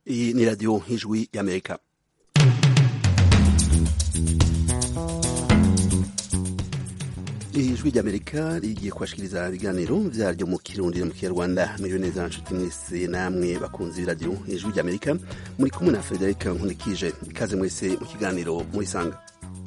iyi ni radiyo nk'ijwi y'amerika ijwi ry'amerika rigiye kubashikiriza ibiganiro vyaryo mu kirundi no mu kinyarwanda miriwe neza nshuti mwese namwe bakunzi b'iradiyo ijwi ry'amerika muri kumwe na frederic nkunikije ikaze mwese mu kiganiro murisanga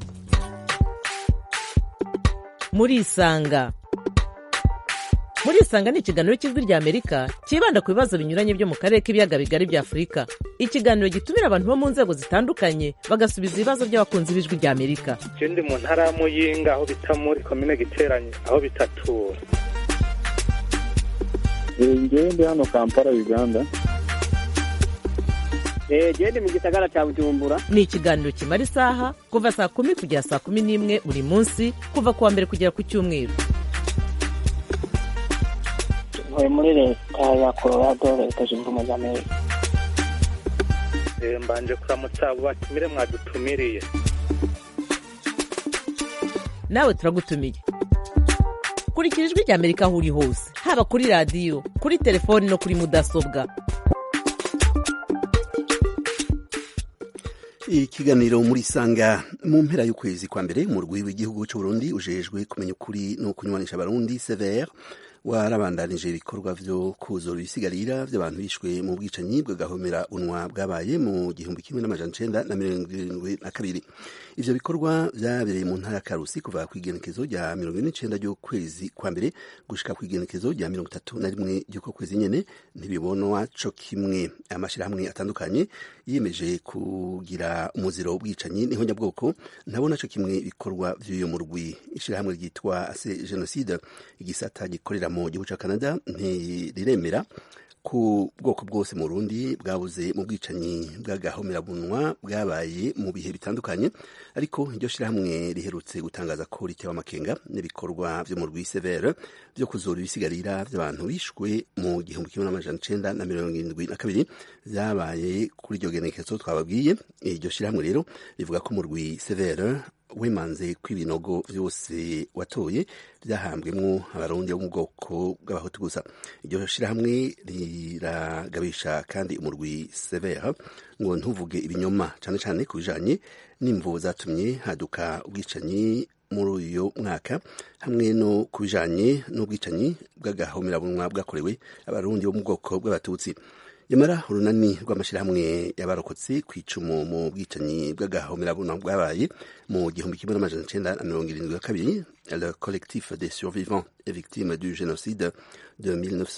murisanga murisanga ni ikiganiro cy'ijwi ry'amerika cyibanda ku bibazo binyuranye byo mu karere k'ibiyaga bigari bya afurika ikiganiro gitumira abantu bo mu nzego zitandukanye bagasubiza ibibazo by'abakunzi b'ijwi ry'amerika je ndi mu ntara ya muyinga aho bita muri komine giteranye aho bitatura ngewe ndi hano kampala uganda gende mu gisagara cya bujumbura ni ikiganiro kimara isaha kuva saa kumi kugera saa kumi n'imwe buri munsi kuva ku wa mbere kugera ku cyumweru ntuye muri leta ya colorado leta zunze ubumwe za amerika Eh, mbanje kuramutsa abo batumire mwadutumiriye nawe turagutumiye kurikira ijwi ry'amerika aho uri hose haba kuri radiyo kuri telefoni no kuri mudasobwa ikiganiro muri sanga mu mpera y'ukwezi kwa mbere mu rwi w'igihugu c'uburundi ujejwe kumenya ukuri no kunywanisha abarundi sever warabandanije ibikorwa vyo kuzura ibisigarira vy'abantu bishwe mu bwicanyi bw'agahomera unwa bwabaye mu gihumbi kimwe n'amajana icenda na mirongo irindwi na kabiri ivyo bikorwa vyabereye mu ntara ya karusi kuva kw'igenekezo rya mirongo ine n'icenda ry'ukwezi kwa mbere gushika kw'igenekezo rya mirongo itatu na rimwe ry'uko kwezi nyene ntibibonwa co kimwe amashirahamwe atandukanye yiyemeje kugira umuziro w'ubwicanyi niho nyabwoko ntabona co kimwe ibikorwa vy'uyo murwi ishirahamwe ryitwa ase genocide igisata gikorera mu gihugu ca canada ntiriremera ku bwoko bwose mu Burundi bwabuze mu bwicanyi bw'agahomerabunwa bwabaye mu bihe bitandukanye ariko iryo shirahamwe riherutse gutangaza ko ritewe amakenga n'ibikorwa vyo mu rwisevere vyo kuzura ibisigarira vy'abantu bishwe mu gihumbi kimwe n'amajana icenda na mirongo irindwi na kabiri vyabaye kuri iryo genekezo twababwiye iryo shirahamwe rero rivuga ko mu rwisevere wemanze ko ibinogo vyose watoye vyahambwemwo abarundi bo mu bwoko bw'abahutu gusa iryo shirahamwe riragabisha kandi umurwi severa ngo ntuvuge ibinyoma cane cane ku bijanye n'imvo zatumye haduka ubwicanyi muri uyu mwaka hamwe no ku bijanye n'ubwicanyi bw'agahomerabunwa bwakorewe abarundi bo mu bwoko bw'abatutsi nyamara urunani rw'amashyirahamwe y'abarokotse ku icumu mu bwicanyi bw'agahomerabunwa bwabaye mu gihumbi kimwe n'amajana icenda na mirongo irindwi na kabiri le collectif des survivants et victimes du génocide de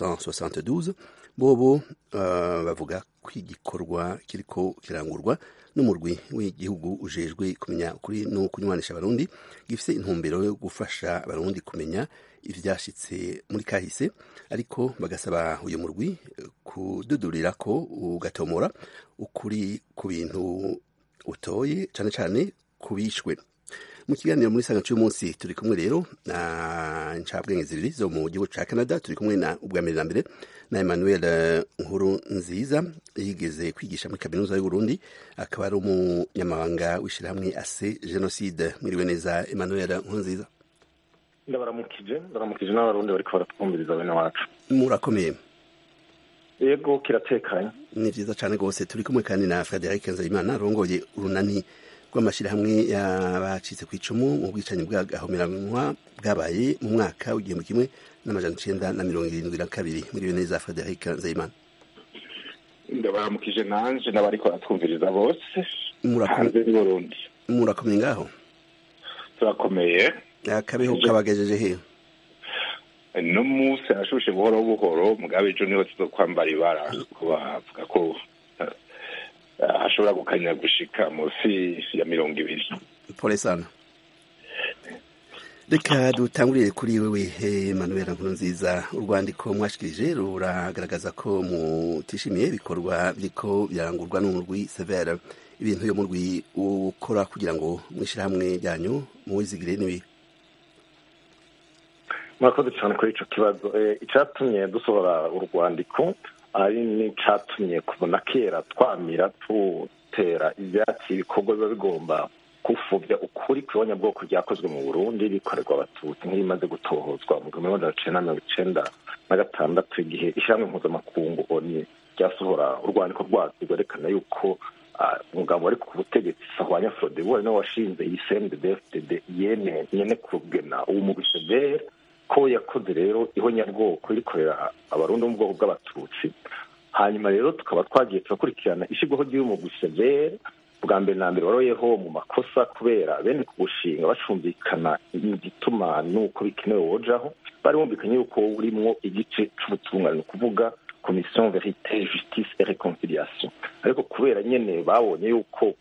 1972 bobo uh, bavuga ko igikorwa kiriko kirangurwa n'umurwi w'igihugu ujejwe kumenya ukuri no kunywanisha abarundi gifise intumbero yo gufasha abarundi kumenya ivyashitse muri kahise ariko bagasaba uyu murwi kududurira ko ugatomora ukuri ku bintu utoye cane cane kubishwe mu kiganiro muri sanga cy'uyu munsi turi kumwe rero na ncabwenge zibiri zo mu gihugu ca canada turi kumwe na ubwa mbere na mbere na emmanuel nkuru nziza yigeze kwigisha muri kaminuza y'uburundi akaba ari umunyamabanga w'ishirahamwe ase genocide mwiriwe neza emmanuel nkuru nziza ndabaramukije ndabaramukije n'abarundi bariko baratwumviriza bene wacu murakomeye yego kiratekanye ni vyiza cane rwose turi kumwe kandi na frederic nzayimana arongoye urunani rw'amashyirahamwe y'abacitse ku icumu mu bwicanyi bw'agahomeranwa bwabaye mu mwaka w'igihumbi kimwe n'amajana icenda na mirongo irindwi na kabiri muri neza frederic nzayimana ndabaramukije nanje n'abariko baratwumviriza bose Murako- hanze y'uburundi murakomeye ngaho turakomeye akabeho kabagejeje he no munsi arashushe buhoro buhoro mugabe ejo niho tuzokwambara ibara ko bavuga ko eh, hashobora gukanya gushika munsi ya mirongo ibiri pole sana reka dutangurire kuri wewe Emmanuel Nkurunziza urwandiko mwashikirije ruragaragaza ko mutishimiye ibikorwa biriko birangurwa n'umurwi severe ibintu yo murwi ukora kugira ngo mwishirahamwe ryanyu muwizigire n'ibi murakoze cyane kuri ico kibazo Eh, icatumye dusohora urwandiko ari n'icatumye kubona kera twamira tutera ivyatsi ibikorwa biba bigomba gupfuvya ukuri kw'ibonyabwoko ryakozwe mu burundi rikorerwa abatutsi nk'ibimaze gutohozwa mu gihumbi magana cenda mirongo icenda na gatandatu igihe ishyirahamwe mpuzamakungu oni ryasohora urwandiko rwaryo rwerekana yuko umugabo wari ku butegetsi sahwanya frodebu ari nawe washinze iyi cndfdd yene nyene kugena uwo mugwi severe ko yakoze rero ihonyabwoko rikorera abarundi mu bwoko bw'abatutsi hanyuma rero tukaba twagiye turakurikirana ishyirwaho ry'uyu mugwi severe bwa mbere na mbere waroyeho mu makosa kubera bene kuwushinga bacumvikana igituma n'uko bikenewe wojaho bari bumvikanye yuko urimwo igice c'ubutungane ni ukuvuga komisiyo verite justice et reconciliation ariko kubera nyene babonye yuko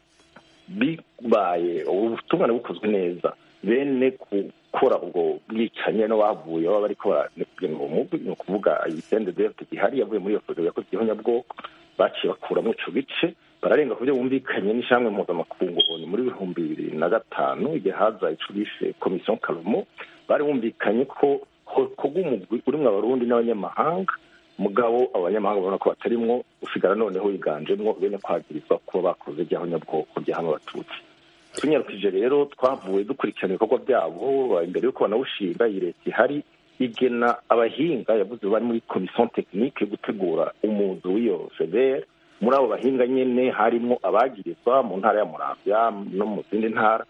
bibaye ubutungane bukozwe neza bene gukora ubwo bwicanyi no bavuye baba bariko baranegura uwo mugwi ni ukuvuga iyi deft gihari yavuye muri iyo foto yakoze ihonyabwoko baciye bakuramwo ico gice bararenga ku byo bumvikanye n'ishamwe mpuzamakungu oni muri ibihumbi bibiri na gatanu igihe haza ico bishe komisiyo karumo bari bumvikanye ko hokorwa umugwi urimwo abarundi n'abanyamahanga mugabo abanyamahanga babona ko batarimwo usigara noneho wiganjemwo bene kwagirizwa kuba bakoze rya honyabwoko ryahama abatutsi tunyarukije rero twavuye dukurikirana ibikorwa byabo imbere y'uko banawushinga iyi leta ihari igena abahinga yavuze bari muri komisiyo tekinike yo gutegura umuzi w'iyo severe muri abo bahinga nyene harimo abagirizwa mu ntara ya muramvya no mu zindi ntara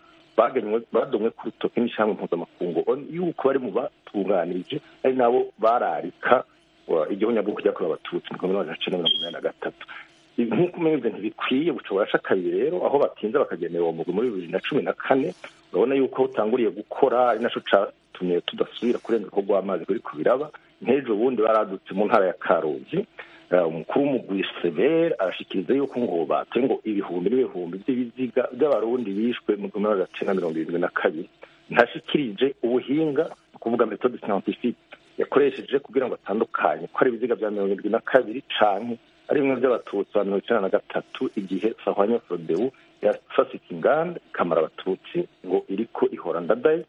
badomwe ku rutoki n'ishamwe mpuzamakungu yuko bari mu batunganije ari nabo bararika igihonyabwoko ryakorewe abatutsi mu gihumbi magana cenda mirongo inani na gatatu nk'uko umeze ntibikwiye buca burasha kabiri rero aho batinze bakagenera uwo mugwi muri bibiri na cumi na kane urabona yuko utanguriye gukora ari naco catumye tudasubira kurenga ko rw'amazi kuri ku biraba nk'ejo bundi baradutse mu ntara ya karuzi umukuru w'umugwi severe arashikiriza yuko ngo batoye ngo ibihumbi n'ibihumbi by'ibiziga by'abarundi bishwe mu gihumbi magana cenda mirongo irindwi na kabiri ntashikirije ubuhinga ni ukuvuga metode scientifique yakoresheje kugira ngo atandukanye ko ari ibiziga bya mirongo irindwi na kabiri canke ari bimwe by'abatutsi ba mirongo icenda na gatatu igihe sahwanya frodebu yafasika inganda ikamara abatutsi ngo iriko ihora ndadaye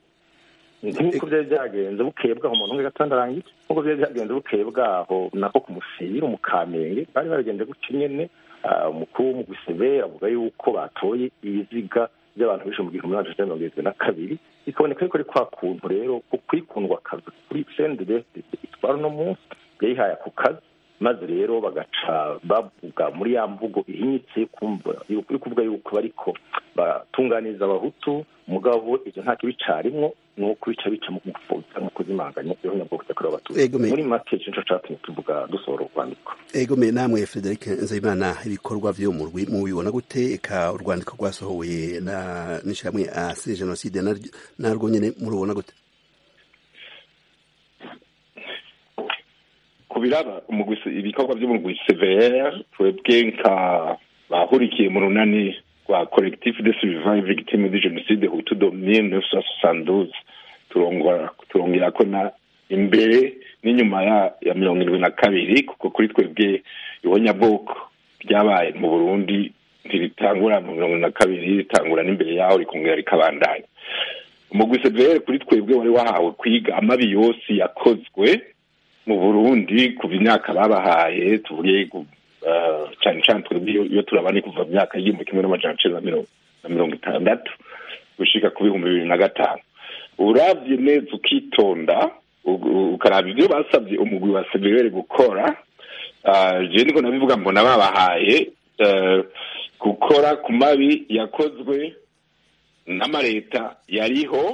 nk'uko byari byagenze bukeye bwaho umuntu umwe gatandarangiye nk'uko byari byagenze bukeye bwaho nako ku musiri mu kamenge bari baragenze gutyo nyene umukuru w'umugwi severe avuga yuko batoye ibiziga by'abantu bishe mu gihumbi magana cenda mirongo irindwi na kabiri bikaboneka yuko ari kwa kuntu rero kwikundwa akazi kuri cndfdd itwara uno munsi yayihaye ako kazi maze rero bagaca bavuga muri ya mvugo ihinyitse yo kuvuga yuko bariko batunganiriza abahutu mugabo ivyo nta kibicarimwo nuko bica bica mu gupfutsa mu kuzimanganya ihonyabwoko ryakorewe abatutsi muri make nico catumye tuvuga dusohora urwandiko egome namwe frederic nzayimana ibikorwa vyo mu rwi mubibona gute eka urwandiko rwasohowe na n'ishirahamwe asiri jenoside narwo nyene murubona gute kubiraba ibikorwa by'umugwi severe twebwe nka bahurikiye mu runani rwa collectif de survivants victime de genocide hutu de mille neuf cent soixante turongera ko na imbere n'inyuma ya ya mirongo irindwi na kabiri kuko kuri twebwe ihonyabwoko ryabaye mu burundi ntiritangura mu mirongo na kabiri ritangura n'imbere yaho rikongera rikabandanya umugwi severe kuri twebwe wari wahawe kwiga amabi yose yakozwe mu burundi kuva imyaka babahaye tuvuge cyane cyane twebwe iyo turabane kuva mu myaka y'igihumbi kimwe n'amajana cenda na mirongo itandatu gushika ku bihumbi bibiri na gatanu uravye neza ukitonda ukaraba ivyo basabye umugwi wa severe gukora je niko nabivuga mbona babahaye gukora ku mabi yakozwe n'amareta yariho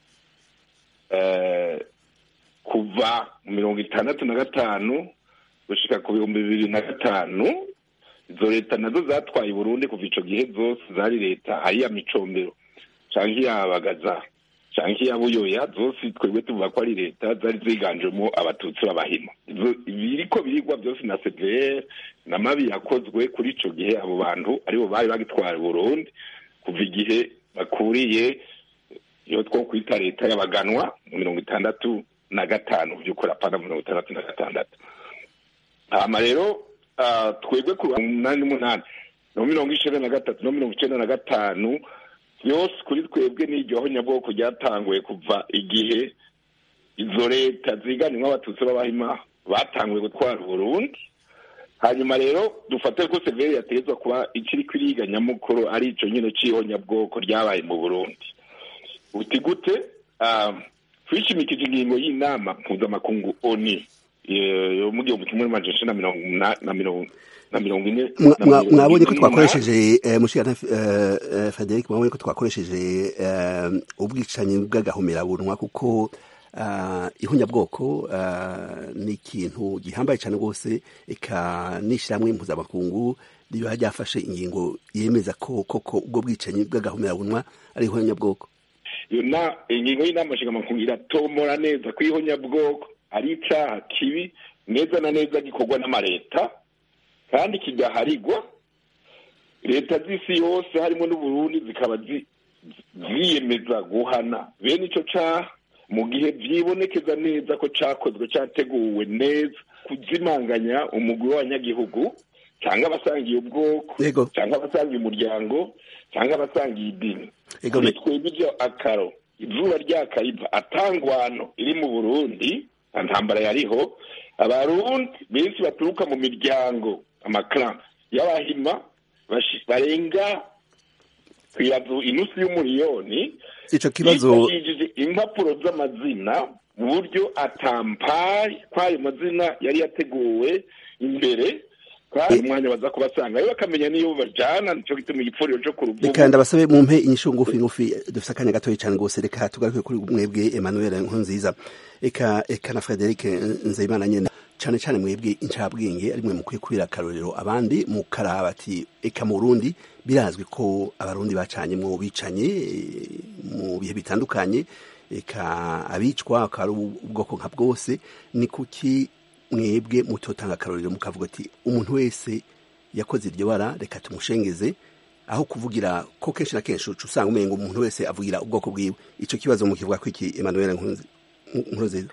kuva mu mirongo itandatu na gatanu gushika ku bihumbi bibiri na gatanu izo leta nazo zatwaye burundi kuva ico gihe zose zari leta ari iya micombero canke iyabagaza canke iya buyoya zose twebwe tuvuga ko ari leta zari ziganjemo abatutsi b'abahima biriko birigwa byose na cvr n'amabi yakozwe kuri ico gihe abo bantu aribo bari bagitwara burundi kuva igihe bakuriye iyo two kwita leta y'abaganwa mu mirongo itandatu na gatanu by'ukuri apana mirongo itandatu na gatandatu hama rero twebwe ku umunani n'umunani no mirongo icenda na gatatu no mirongo icenda na gatanu byose kuri twebwe n'iryo honyabwoko ryatanguye kuva igihe izo leta ziganimwo abatutsi b'abahima batanguye gutwara uburundi hanyuma rero dufate ko severi yategetswe kuba ikiri kwiriga nyamukuru ari ico nyine c'ihonyabwoko ryabaye mu burundi uti gute twishimikije ingingo y'inama mpuzamakungu oni eh, yo mu gihumbi kimwe n'amajana icenda na mirongo na- na mirongo na mirongo ine Mwa- na mwa- mirongo mwabonye ko ine twakoresheje eh, mushikana eh, eh, Frederic mwabonye ko twakoresheje eh, ubwicanyi bw'agahomerabunwa kuko ah, ihunyabwoko ah, ni ikintu gihambaye cyane rwose eka n'ishyirahamwe mpuzamakungu riba ryafashe ingingo yemeza ko koko ubwo bwicanyi bw'agahomerabunwa ari ihunyabwoko iyo na ingingo y'inama nshingamakuru iratomora neza ko ihonyabwoko ari icaha kibi neza na neza gikorwa n'amareta kandi kigaharigwa leta z'isi yose harimo n'uburundi zikaba zi- ziyemeza guhana bene ico caha mu gihe vyibonekeza neza ko cakozwe categuwe neza kuzimanganya umugwi w'abanyagihugu cyangwa abasangiye ubwoko Yego. cyangwa abasangiye umuryango cyangwa abasangiye idini Ego, kuri me- twebwe ibyo akaro izuba ryakariva atangwano iri mu burundi nta ntambara yariho abarundi benshi baturuka mu miryango amakara y'abahima bashi- barenga kwirazu inusu y'umuriyoni ico kibazo yifashishije impapuro z'amazina mu buryo atampaye kw'ayo mazina yari yateguwe imbere kwari umwanya baza kubasanga rero bakamenya n'iyo bajana nico gituma igipfuriro co ku ruvubu reka ndabasabe mumpe inyishu ngufi ngufi dufite akanya gatoya cyane rwose reka tugaruke kuri mwebwe Emmanuel Nkurunziza eka eka na Frederic Nzeyimana nyene cyane cyane mwebwe incabwenge ari mwe mukwiye kubera akarorero abandi mukaraba ati eka mu Burundi birazwi ko abarundi bacanye mu bicanye eh, mu bihe bitandukanye eka abicwa akaba ari ubwoko nka bwose ni kuki mwebwe mutotanga akarorero mukavuga ati umuntu wese yakoze iryo bara reka tumushengeze aho kuvugira ko kenshi na kenshi uca usanga umenga umuntu wese avugira ubwoko bwiwe ico kibazo mukivuga ko iki Emmanuel Nkurunzi- Nkurunziza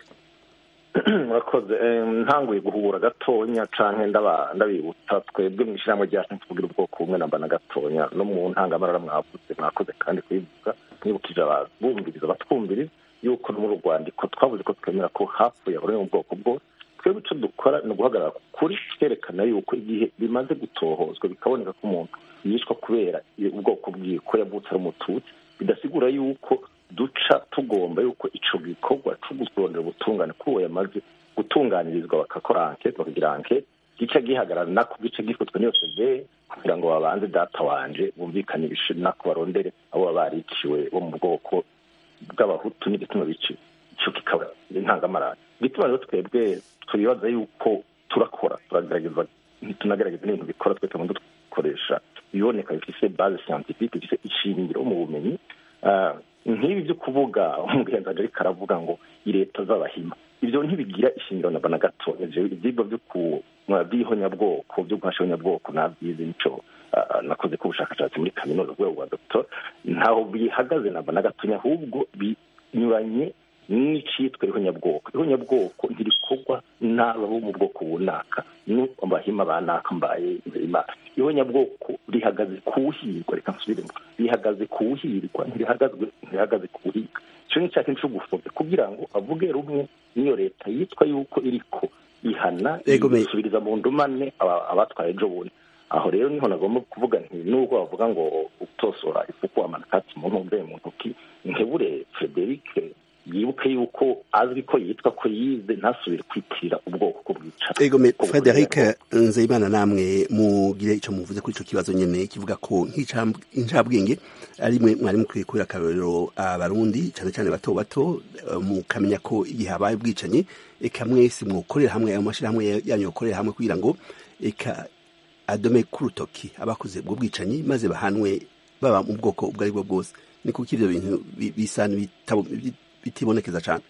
murakoze Eh, ntanguye guhura gatonya canke ndaba- ndabibutsa twebwe mu ishyirahamwe ryacu tuvugira ubwoko bumwe namba na gatonya no mu ntangamarara mwavuze mwakoze kandi kubivuga mwibukije ababumviriza batwumviriza yuko no muri urwandiko twavuze ko twemera ko hapfuye abari mu bwoko bwose twebwe icyo dukora ni uguhagarara ku kuri twerekana yuko igihe bimaze gutohozwa bikaboneka ko umuntu yishwa kubera ubwoko bwiwe ko yavutse ari umututsi bidasigura yuko duca tugomba yuko ico gikorwa co gusondera ubutungane kuri uwo yamaze gutunganirizwa bakakora ankete bakagira ankete gica gihagarara nako gica gifatwa n'iyo seve kugira ngo babanze data wanje bumvikane ibishe nako barondere abo baba bariciwe bo mu bwoko bw'abahutu n'igituma biciwe ico kikaba intangamarara igituma rero twebwe twibaza yuko turakora turagerageza ntitunagerageza n'ibintu bikora twe tuba dukoresha ibiboneka bifise base scientifique bifise ishingiro mu bumenyi Ah, nk'ibi byo kuvuga umugenzi ariko aravuga ngo leta z'abahima ibyo ntibigira ishingiro na na gato ibyigwa byo ku by'ihonyabwoko byo guhasha ihonyabwoko nabyize nico ah, nakoze ko ubushakashatsi muri kaminuza rwego rwa doctor ntaho bihagaze na na gatonya ahubwo binyuranye n'icitwa ihonyabwoko ihonyabwoko ntirikorwa n'aba bo mu bwoko bunaka nuko abahima banaka mbaye imbere y'imana ihonyabwoko rihagaze kuwuhirwa reka nsubiremo rihagaze kuwuhirwa ntirihagazwe ntirihagaze kuwuhiga ico ni cyakintu co gufobya kugira ngo avuge rumwe n'iyo leta yitwa yuko iriko ihana Ego me- isubiriza mu ndumane aba- abatwaye ejo bundi aho rero niho nagomba kuvuga nti nubwo bavuga ngo utosora ifuku amanakatsi mu ntumbe mu ntoki nkebure frederic yibuke yuko azwi ko yitwa ko yize ntasubire kwitirira ubwoko ko bwica Ego me ko Frederic bukorera. Nzeyimana namwe mugire ico muvuze kuri ico kibazo nyene kivuga ko nk'incabwenge ari mwe mwari mukwiye kubera akarorero abarundi cane cane bato bato eh, mukamenya ko igihe habaye ubwicanyi eka mwese mwokorera hamwe ayo mashirahamwe yanyu yokorera hamwe kugira ngo eka adome k'urutoki abakoze ubwo bwicanyi maze bahanwe baba mu bwoko ubwo ari bwo bwose ni kuko ivyo bintu bi- bisa n'ibitabo- bitibonekeza cane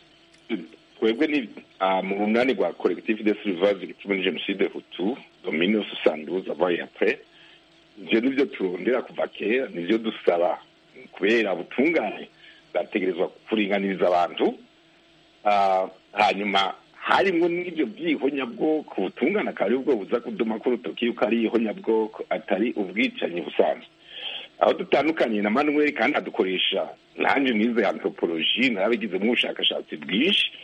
twebwe ni ah, mu runani rwa collectif de survivors victimes de jenoside hutu domine soixante avant et après ivyo nivyo turondera kuva kera nivyo dusaba kubera ubutungane bwategerezwa kuringaniriza abantu Ah, hanyuma harimwo n'ivyo vy'ihonyabwoko ubutungane akaba ari bwo buza kuduma ko urutoki yuko ari ihonyabwoko atari ubwicanyi busanzwe aho dutandukanye na manuel kandi adukoresha nanjye nize anthropologie narabigizemo ubushakashatsi bwinshi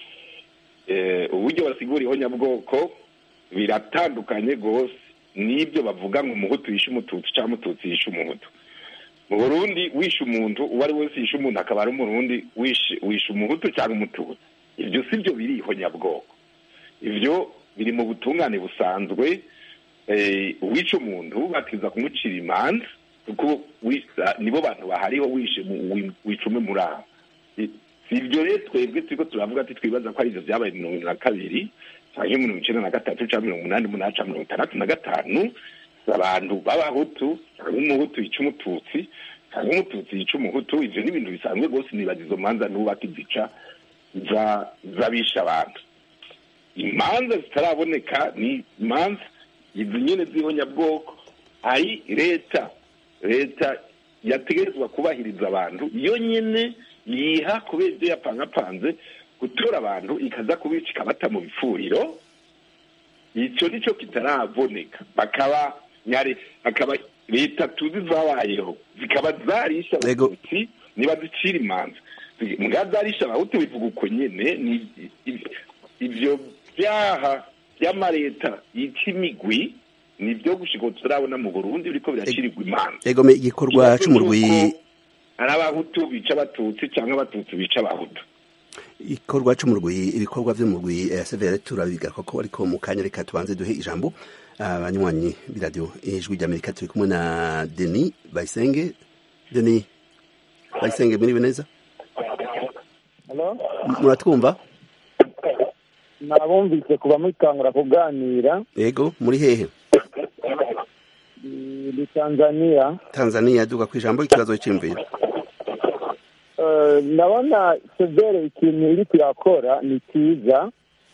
Eh, uburyo basigura ihonyabwoko biratandukanye rwose n'ibyo bavuga ngo umuhutu yishe umututsi cyangwa umututsi yishe umuhutu mu burundi wishe umuntu uwo ari we wese yishe umuntu akaba ari umurundi wishe wishe umuhutu cyangwa umututsi ibyo si byo biri ihonyabwoko ivyo biri mu butungane busanzwe eh, uwica umuntu bakiza kumucira imanza kuko wisa- nibo bantu bahariho wishe mu- wi- wica umwe muri abo I- si ivyo rero twebwe turiko turavuga ati twibaza ko ari ivyo vyabaye mirongo ibiri na kabiri canke mirongo icenda na gatatu canke mirongo umunani n'umunani canke mirongo itandatu na gatanu abantu b'abahutu cyangwa umuhutu yica umututsi cyangwa umututsi yica umuhutu ivyo ni ibintu bisanzwe rwose nibaza izo manza n'ubaka izica za- z'abisha abantu imanza zitaraboneka ni imanza izi nyene z'ihonyabwoko ari leta leta yategerezwa kubahiriza abantu iyo nyene yiha kubera ibyo yapangapanze gutora abantu ikaza kubica ikabata mu bifuriro icyo nicyo kitaraboneka bakaba nyare akaba leta tuzi zabayeho zikaba zarisha Yego. abatutsi niba zicira imanza mbwa zarisha abahutu bivuga uko nyene ni i- ivyo vyaha vy'amaleta yica imigwi nivyo gushika ubu turabona mu burundi biriko biracirirwa imanza egome igikorwa c'umurwi ari abahutu bica abatutsi cyangwa abatutsi bica abahutu igikorwa c'umurwi ibikorwa vy'umurwi eh, severe turabigaruka ko ariko mu kanya reka tubanze duhe ijambo abanywanyi b'iradiyo ijwi ry'amerika turi kumwe na denis bayisenge denis bayisenge muriwe neza Hello? muratwumva nabumvise kuba mukangura kuganira ego muri hehe ni tanzania tanzania duga ku ijambo ikibazo c'imviro Eh, ndabona severe ikintu iri kuyakora ni cyiza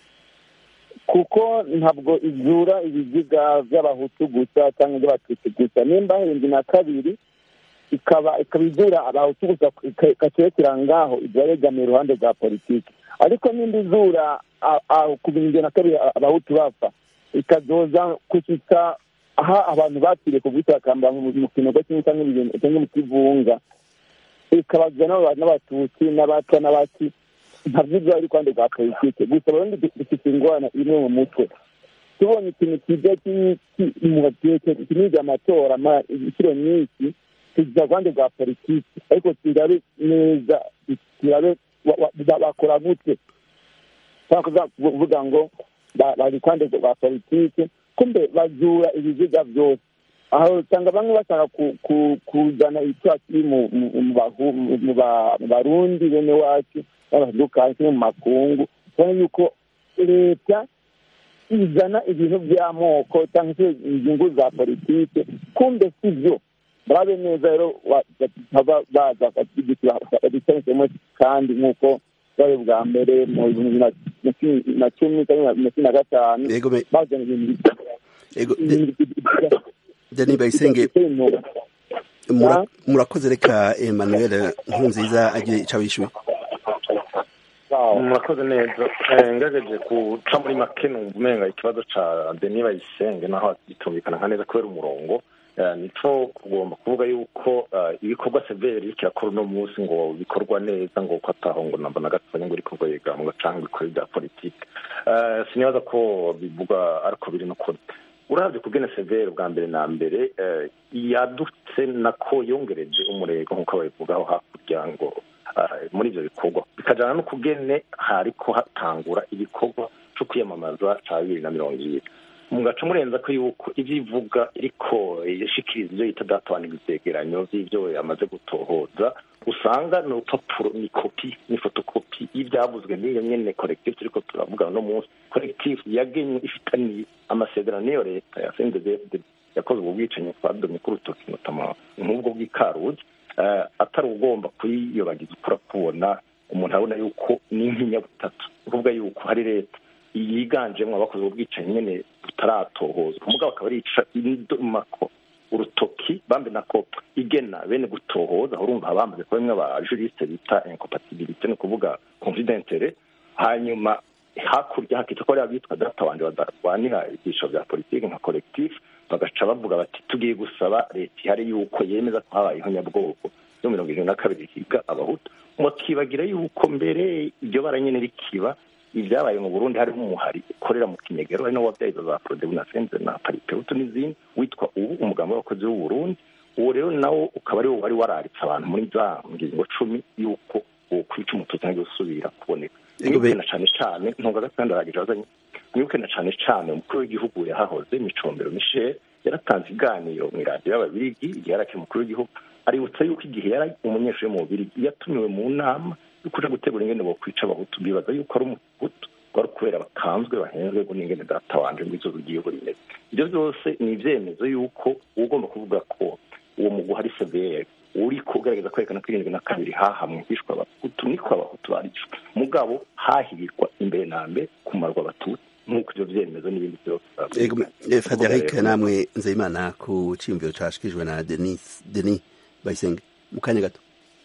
kuko ntabwo izura ibiziga by'abahutu gusa cyangwa iby'abatutsi gusa nimba hirindwi na kabiri ikaba ikaba izura abahutu gusa ikacerekera ngaho ibyarengamiye iruhande rwa politiki ariko nimba izura a- a- ku bihumbi na kabiri a- abahutu bapfa ikazoza kushyitsa aho abantu bapfiriye ku bwitakamba mu mu kinogo kimwe cyangwa ibintu- cyangwa mu kivunga ikabazwa n'aba- n'abatutsi n'abaca n'abaki ntabwo ibyo ari kwande rwa politike gusa abarundi du- dufite ingorane imwe mu mutwe tubonye ikintu kijya kinije amatora ama- inshuro nyinshi tugira rwande rwa politiki ariko turabe neza turabe wa- wa- ba- bakora gute cyangwa kuvuga ngo ba- bari kwande rwa politiki kumbe bazura ibiziga byose aho usanga bamwe bashaka ku- ku- kuzana icyaha kiri mu mu- mu bahu- mu- mu ba- mu barundi bene wacu n'abatandukanye cyangwa mu makungu kubona yuko leta izana ibintu by'amoko cyangwa se inyungu za politike kumbe si byo barabe neza rero wa- bataba baza badusanyemo kandi nk'uko bari bwa mbere mu bihumbi na- na cumi na cumi cyangwa na cumi na gatanu ego me- bazana ibintu ego de- denis bayisenge mura- murakoze reka emmanuel nkurunziza agire ico abishuye murakoze neza Eh, ngerageje guca muri make numva umenga ikibazo ca deni bayisenge naho gitumvikana nka neza kubera umurongo Eh, nico kugomba kuvuga yuko eh, ibikorwa severi kirakora uno munsi ngo bikorwa neza ngo ko ataho ngo namba na gatonya ngo rikorwa yegambwa canke bikore bya politike Eh, sinibaza ko bivuga ariko biri no kuri urabye kugena severi bwa mbere na mbere eh, yadutse nako yongereje umurego nk'uko babivugaho hakurya ngo eh, muri ibyo bikorwa bikajyana no kugene hariko hatangura igikorwa cyo kwiyamamaza cya bibiri na mirongo ibiri mugaca murenza ko yuko ibyo ivuga iriko yashikiriza ibyo yita databana ibyegeranyo by'ibyo yamaze gutohoza usanga ni urupapuro ni kopi ni fotokopi y'ibyavuzwe n'iyo nyene collectif turiko turavuga no munsi collectif yagenye ifitaniye amasezerano n'iyo leta ya CNDD yakoze ubwo bwicanyi twadomye ku rutoki notama nk'ubwo bw'ikaruzi eh, atari ugomba kuyiyobagiza ukura kubona umuntu abona yuko ni nk'inyabutatu ni ukuvuga yuko hari leta yiganjemo abakoze ubwo bwicanyi nyene butaratohozwa mugabo akaba arica indomako urutoki bambe nako igena bene gutohoza urumva abamaze kuba bimwe aba juriste bita incompatibilité ni ukuvuga confidentiere hanyuma hakurya hakita ko ari abitwa data wanje badarwanira ibyiciro bya politiki nka collectif bagaca bavuga bati tugiye gusaba leta ihari yuko yemeza ko habayeho nyabwoko yo mirongo irindwi na kabiri higa abahutu mukibagira yuko mbere iryo bara nyene rikiba ibyabaye mu burundi harimo umuhari ukorera mu kinyegero ari nawo wabyaye izo za prodebu na senze na paripeutu n'izindi witwa ubu umugambi w'abakozi w'u burundi uwo rero nawo ukaba ari wo wari wararitse abantu muri za ngingo cumi y'uko kwica umututsi ntabwo usubira kuboneka Ego be- na cane cane ntunga gatandatu aragije azanye mwibuke na cane cane umukuru w'igihugu yahahoze micombero michel yaratanze iganiro mu iradiyo y'ababirigi igihe yari akiri umukuru w'igihugu aributsa yuko igihe yari umunyeshuri mu bubirigi yatumiwe mu nama yo kuja gutegura ingene bokwica abahutu bibaza yuko ari umuhutu wari kubera batanzwe bahenzwe ngo n'ingene data wanje ngo izuba ry'igihugu rimeze ibyo byose ni ivyemezo yuko uba ugomba kuvuga ko uwo mugwi hari severe uriko ugaragaza kwerekana ko irindwi na kabiri hahamwe hishwa abahutu niko abahutu barishwe mugabo hahirwa imbere na mbere kumarwa abatutsi nk'uko ivyo vyemezo n'ibindi vyose Ego, eh, Frederic namwe nzeyimana ku ciyumviro cashikijwe na denis denis bayisenge mu kanya gato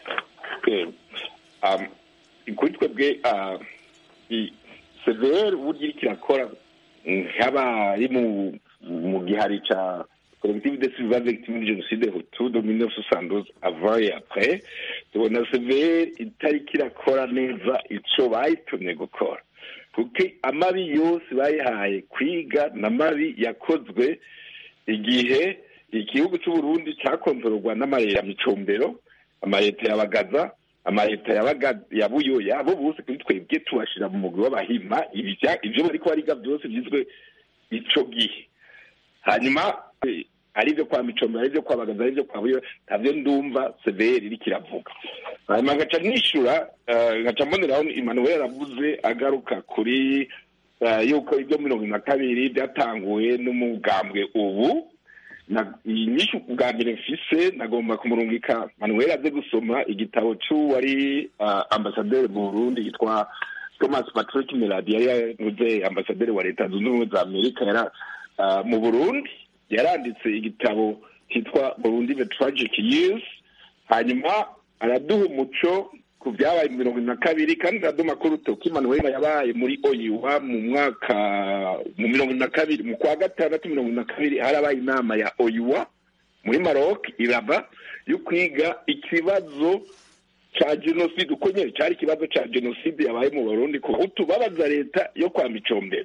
Eh, um, kuri twebwe uh, i- severe uburyo iriko irakora nk'aba ari mu mu gihari ca collective de survivants victimes de génocide hutu de 1972 avant et après tubona severe itariko irakora neza ico bayitumye gukora kuko amabi yose bayihaye kwiga n'amabi yakozwe igihe igihugu c'uburundi cakontororwa n'amareta ya micombero amareta ya bagaza amareta yabaga ya buyoya abo bose kuri twebwe tubashira mu mugwi w'abahima ibya ivyo bariko bariga byose byizwe ico gihe hanyuma eh, ari ivyo kwa micombero ari ivyo kwa bagaza ari ivyo kwa buyoya ntavyo ndumva severi iriko iravuga hanyuma ngaca nishura eh, ngaca mboneraho emmanuel aravuze agaruka kuri eh, yuko ibyo mirongo ine na kabiri byatanguwe n'umugambwe ubu na inyishu bwa mbere mfise nagomba kumurungika manuel aze gusoma igitabo c'uwari uh, ambasaderi mu burundi yitwa thomas patrick meladi yari yanuze ambasaderi wa leta zunze ubumwe za amerika yara uh, mu burundi yaranditse igitabo cyitwa burundi the tragic years hanyuma araduha umuco ku byabaye mu mirongo ine na kabiri kandi araduha amakuru toki manuel yabaye muri oyuwa mu mwaka mu mirongo ine na kabiri mu kwa gatandatu mirongo ine na kabiri harabaye inama ya oyuwa muri maroc iraba yo kwiga ikibazo ca jenoside uko nyene cari ikibazo ca jenoside yabaye mu barundi ku bahutu babaza leta yo kwa micombero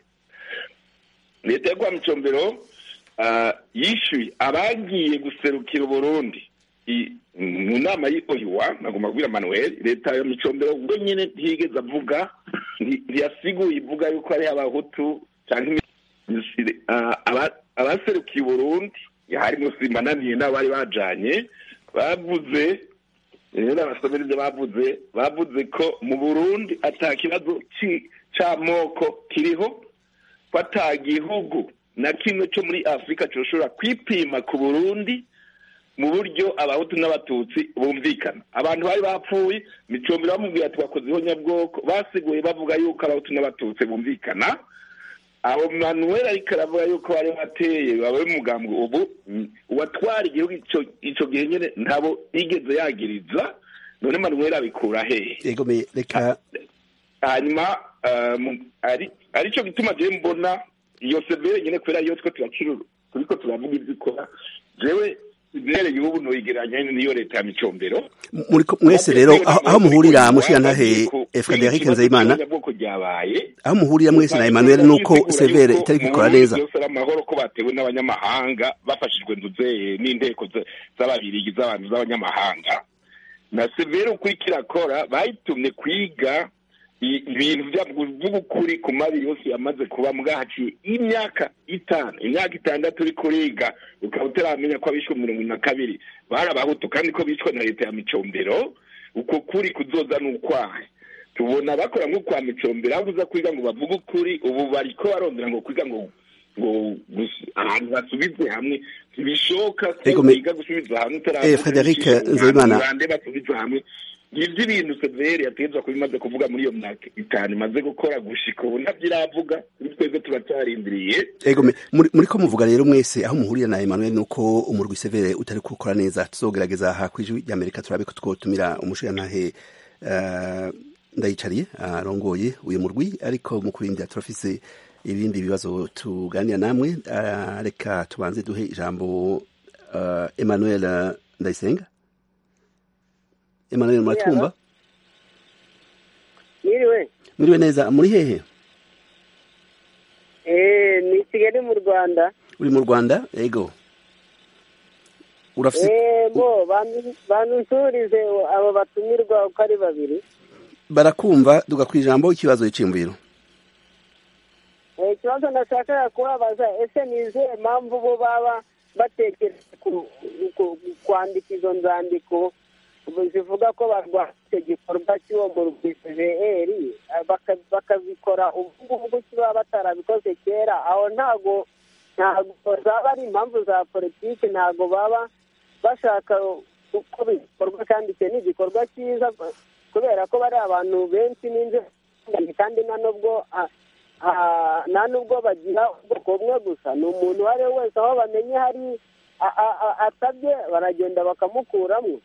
leta yo kwa micombero uh, yishyuye abagiye guserukira uburundi i- mu nama y'oyiwa nagomba kubwira manuel leta ya micombero ubwo nyine ntiyigeze avuga nti- ntiyasiguye ivuga yuko hariho abahutu cyangwa imi- ah, aba- abaserukiye uburundi harimo simananiye n'abari bajanye bavuze rero abasomera ibyo bavuze bavuze ko mu burundi ata kibazo ci- c'amoko kiriho ko ata gihugu na kimwe cyo muri afurika cyoshobora kwipima ku burundi mu buryo abahutu n'abatutsi bumvikana abantu bari bapfuye micombero bamubwira ati wakozeho nyabwoko basiguye bavuga yuko abahutu n'abatutsi bumvikana abo manuel ariko aravuga yuko bari bateye babaye umugambwe ubu mm, uwatwara igihugu ico- ico gihe nyene ntabo yigeze yagiriza none manuel abikura hehe ego me reka hanyuma um, ari arico gituma je mbona iyo severe nyene kubera iyo two turacururu turiko turavuga ivyo ikora jewe severe y'ubu noyigeranya niyo leta ya micombero muri ko- mwese rero aho aho muhurira mushigantahe Frederic Nzeyimana bwoko ryabaye aho muhurira mwese na Emmanuel nuko severe itari kwikora neza byose ari amahoro ko batewe n'abanyamahanga bafashijwe nduze n'inteko za- z'ababirigi z'abantu z'abanyamahanga na severe uko iriko irakora bayitumye kwiga i- ibintu by'ukuri ku mabi yose yamaze kuba bwahaciye imyaka itanu imyaka itandatu uri kuriga ukaba utaramenya ko abishwe mirongo ine na kabiri bari abahutu kandi ko bishwe na leta ya micombero uko kuri kuzoza ni ukwahe tubona bakora nko kwa micombero aho uza kwiga ngo bavuge ukuri ubu bariko barondera ngo kwiga ngo ngo gus- ahantu basubize hamwe ntibishoboka ko Ego, me- biga gusubiza hamwe Eh, Frederic Nzeyimana. bande basubiza hamwe ivyo ibintu severi yategetswe kuba imaze kuvuga muri iyo myaka itanu imaze gukora gushika ubu ntabyo iravuga kuri twebwe turacarindiriye ego me muri muri ko muvuga rero mwese aho muhurira na Emmanuel nuko umurwi severe utari gukora neza tuzogerageza aha kwijwi ry'Amerika turabe ko twotumira umushigantahe uh, ndayicariye arongoye uyu murwi ariko mu kurindira turafise ibindi bibazo tuganira namwe uh, reka tubanze duhe ijambo uh, Emmanuel uh, Ndayisenga Emmanuel muratumva Yiriwe. muriwe neza muri hehe Eh, ni Kigali mu Rwanda. uri mu Rwanda ego urafise Eh, bo bantu- banusurize abo batumirwa uko ari babiri. barakumva duga ku ijambo ikibazo y'iciyumviro Eh, ikibazo nashakaga kubabaza ese ni izihe mpamvu bo baba batekereza ku- ku- kwandika izo nzandiko zivuga ko barwanya icyo gikorwa cy'uwo murwi cvr baka- bakabikora ubu ngubu kuki baba batarabikoze kera aho ntago ntago zaba ari impamvu za politiki ntago baba bashaka uko bikorwa kandi icyo ni igikorwa cyiza kubera ko bari abantu benshi n'inzego kandi nta nubwo ah, ah, nta nubwo bagira ubwoko bumwe gusa ni umuntu uwo ari we wese aho bamenye hari a- a- a- atabye baragenda bakamukuramo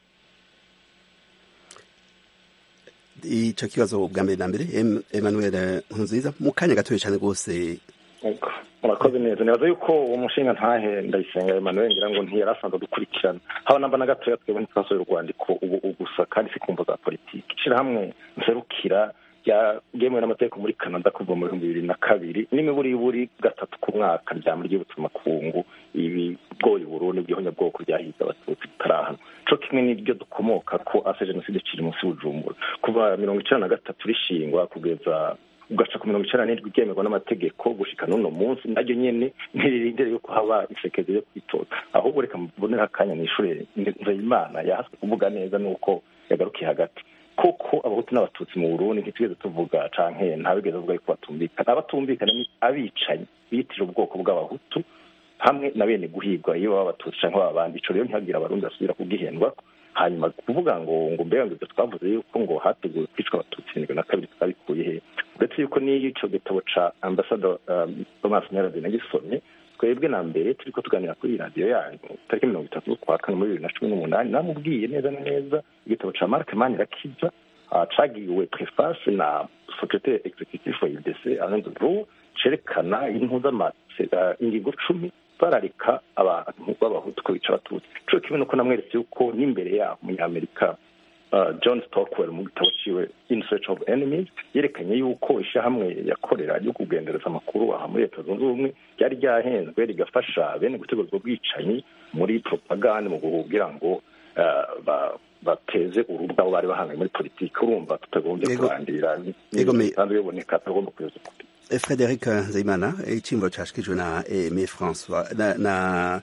ico kibazo bwa mbere na mbere Em- Emmanuel Nkunziza mu kanya gatoya cyane rwose Ego, murakoze neza nibaza yuko uwo mushinga ntahe ndayisenga Emmanuel ngira ngo ntiyari asanzwe dukurikirana haba namba na gatoya twebwe ntitwasohoye urwandiko ubu ubu gusa kandi si kumvo za politiki ishirahamwe nserukira ryemewe n'amategeko muri canada kuva mu bihumbi bibiri na kabiri n'imiburiburi gatatu ku mwaka ryama ry'ubutumakungu ibigoye uburundi bw'ihonyabwoko ryahize abatutsi bitarahano co kimwe n'iryo dukomoka ko ase jenoside kiri munsi bujumbura kuva mirongo icenda na gatatu rishingwa kugeza ugaca ku mirongo icenda n'indwi ryemerwa n'amategeko gushika n'uno munsi naryo nyene ntiririndire yuko haba isekezi yo kwitoza ahubwo reka mbonera akanya n'ishure nzeyimana yahaswe kuvuga neza nuko yagarukiye hagati koko abahutu n'abatutsi mu burundi ntitugeze tuvuga canke ntabigeze avuga yuko batumvikana abatumvikana ni abicanyi biyitirira ubwoko bw'abahutu hamwe na bene guhigwa iyo baba abatutsi canke baba abandi ico rero ntihagire abarundi basubira kugihendwa hanyuma kuvuga ngo ngo mbega ngo ivyo twavuze yuko ngo hateguwe kwicwa abatutsi indwi na kabiri twabikuye he uretse yuko n'iyo ico gitabo ca ambassador um, thomas nyarade nagisomye twebwe na mbere turiko tuganira kuri iyi radiyo yanyu tariki mirongo itatu z'ukwa kane muri bibiri na cumi n'umunani namubwiye neza na neza igitabo ca mark manirakiza uh, cagiwe preface na secretaire executive wa udc alain de Brou, cerekana impuza ingingo cumi bararika abantu b'abahutu ko bica abatutsi ico kimwe nuko namweretse yuko n'imbere yaho umunyamerika uh, john stockwell mu gitabo ciwe in search of enemies yerekanye yuko ishyirahamwe yakorera ryo kugendereza amakuru aha muri leta zunze ubumwe ryari ryahenzwe rigafasha bene gutegura ubwo bwicanyi muri propagande mu kugira ngo uh, ba bateze urubu bwabo bari bahanganye muri politiki urumva tutagombye Yego. kurandira Yego, me- bisanzwe biboneka tutagomba kuyeza ukuri Frederic Nzeyimana icimbo cashikijwe na Aimé François na na,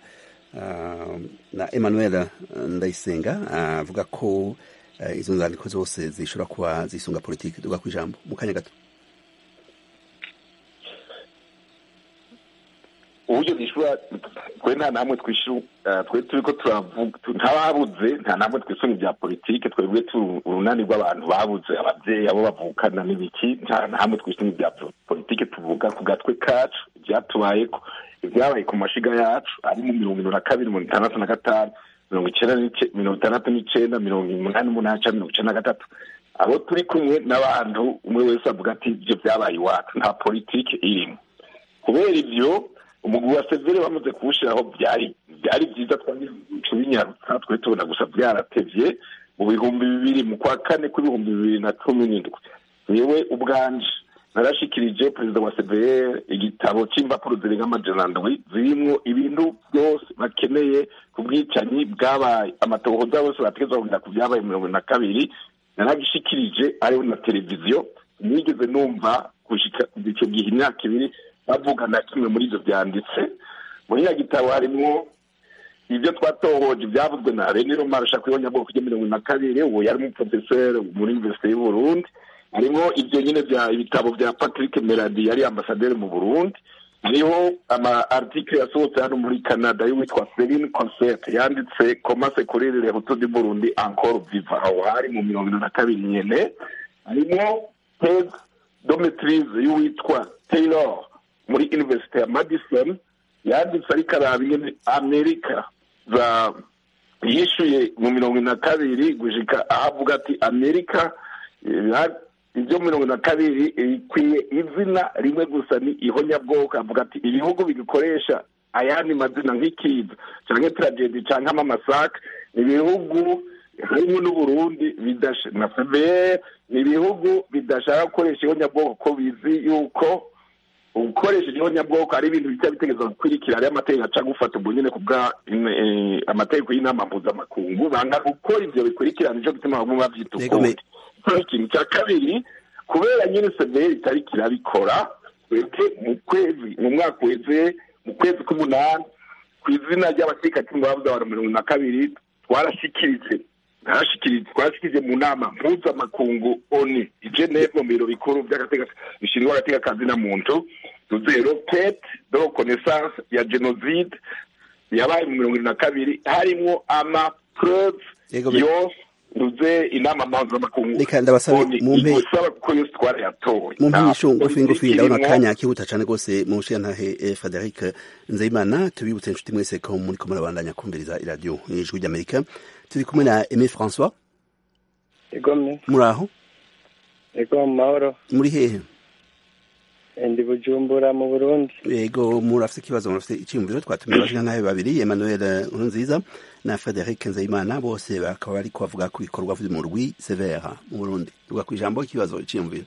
uh, na Emmanuel Ndayisenga avuga ko uh, izo nzandiko zose zishobora kuba zisunga politiki duga kwijambo mu kanya gato uburyo bwishyura twe nta namwe twishyura twe turi ko turavuga ntababuze nta namwe twishyura ibya politiki twebwe turi urunani rw'abantu babuze ababyeyi abo bavukana n'ibiki nta namwe twishyura ibya politiki tuvuga ku gatwe kacu ibyatubayeko ibyabaye ku mashiga yacu ari mu mirongo irindwi na kabiri mirongo itandatu na gatanu mirongo icyenda n'ice- mirongo itandatu n'icyenda mirongo umunani n'umunani cyangwa mirongo icyenda na gatatu abo turi kumwe n'abantu umwe wese avuga ati ibyo byabaye iwacu nta politiki irimo kubera ibyo umugwi wa severe bamaze kuwushyiraho byari byari byiza twabinyarutsa twe tubona gusa byaratevye mu bihumbi bibiri mu kwa kane kw'ibihumbi bibiri na cumi n'indwi yewe ubwanje narashikirije perezida wa cvr igitabo c'impapuro zirenga amajana ndwi zirimwo ibintu byose bakeneye ku bwicanyi bwabaye amatohoza bose bategezwa kugira ku byabaye mirongo na kabiri naragishikirije ariho na televiziyo nigeze numva gushika kuva ico gihe imyaka ibiri bavuga na kimwe muri ivyo vyanditse muri ya gitabo harimwo ibyo twatohoje ibyavuzwe na rene romarusha ku ibonyabwoko rya mirongo na kabiri uwo yari umuprofeseri muri universite y'u burundi harimo ibyo nyine bya ibitabo bya patrick meradi yari ambasaderi mu burundi hariho ama article yasohotse hano muri canada y'uwitwa celine concert yanditse comment secourir les hutus du burundi encore viva aho hari mu mirongo ine na kabiri nyene harimo teze dometrise y'uwitwa taylor muri universite ya madison yanditse ariko araba ingene amerika za yishuye mu mirongo ine na kabiri gushika aho avuga ati amerika eh, ibyo mirongo ine na kabiri ikwiye izina rimwe gusa ni ihonyabwoko avuga ati ibihugu bigikoresha ayandi mazina nk'ikiza canke tragedi canke amamasaka ni ibihugu harimo n'uburundi bidasha na fbr ni ibihugu bidashaka gukoresha ihonyabwoko ko bizi yuko ukoresheje ihonyabwoko ari ibintu bijya bitegereza gukurikira ariyo amategeko aca gufata ubwo nyine ku bwa eh, amategeko y'inama mpuzamakungu banga gukora ivyo bikurikirana nico gituma bamwe bavyita Yego, ukundi ikintu cya kabiri kubera nyine severi itariko irabikora twebwe mu kwezi mu mwaka uheze mu kwezi k'umunani ku izina ry'abasirikati babuze abantu mirongo na kabiri twarashyikiritse twarashyikiritse twarashyikiritse mu nama mpuzamakungu oni i geneve mu biro bikuru by'agateka bishinzwe agatekakazi na muntu tuzero pete de reconnaissance ya genocide yabaye mu mirongo irindwi na kabiri harimwo amapreuve Yego, be- yose tuze inama mpuzamakungu Reka ndabasabe oni mumpe- igusaba kuko yose twarayatoye mu Nta mpisho ngufi ngufi politiki ndabona irimwo. akanya kihuta cyane rwose mu nshiyantahe eh, frederic nzeyimana tubibutse inshuti mwese ko muri ko murabandanya kumviriza iradiyo ijwi ry'amerika turi kumwe na aimé françois egome muri aho ego mu mahoro muri hehe ndi bujumbura mu burundi yego murafite ikibazo murafite icyiyumviro twatumiye abashingantahe babiri emmanuel nkurunziza na frederic nzeyimana bose bakaba bari kubavuga ku bikorwa vy'umurwi severa mu burundi tuvuga ku ijambo ikibazo icyiyumviro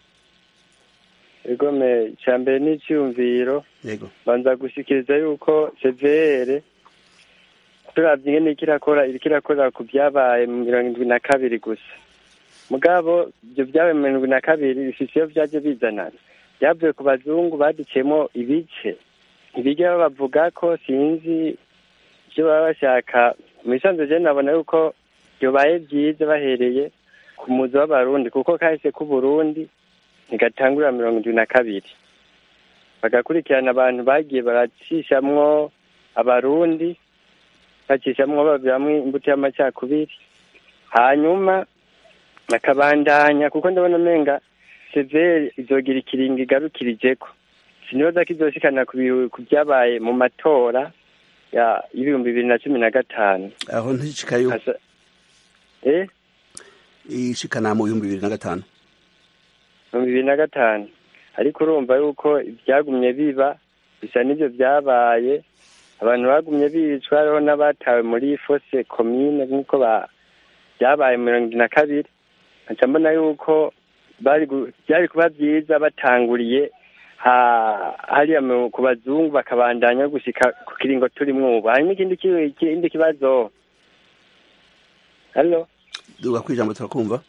egome icya mbere ni icyumviro yego banza gushyikiriza yuko severe turabye ingene iriko irakora iriko irakora ku byabaye mu mirongo indwi na kabiri gusa mugabo ibyo byabaye mu mirongo indwi na kabiri bifise iyo vyaje bizanana byavuye ku bazungu badiciyemo ibice ibiryo bavuga ko sinzi ivyo baba bashaka mu bisanzwe je nabona yuko byobaye byiza bahereye ku muzi w'abarundi kuko kahise k'uburundi ntigatangurira mirongo indwi na kabiri bagakurikirana abantu bagiye baracishamwo abarundi bacishamwo babiramwo imbuto y'amacakubiri hanyuma bakabandanya kuko ndabona umenga severi izogira ikiringo igarukirijeko sinibaza ko izoshikana ku bihu- ku byabaye mu matora ya y'ibihumbi bibiri na cumi na gatanu aho ntishikayo Asa- eh ishikana mu bihumbi bibiri na gatanu mu bibiri na gatanu ariko urumva yuko ibyagumye biba bisa n'ibyo byabaye abantu bagumye bicwa hariho n'abatawe muri fose komine nk'uko ba- byabaye mu mirongo irindwi na kabiri nkaca mbona yuko bari gu- byari kuba byiza batanguriye ha- hariya mu- ku bazungu bakabandanya gushika ku kiringo turimwo ubu hanyuma ikindi ki- ikindi kibazo halo duga ku ijambo turakumva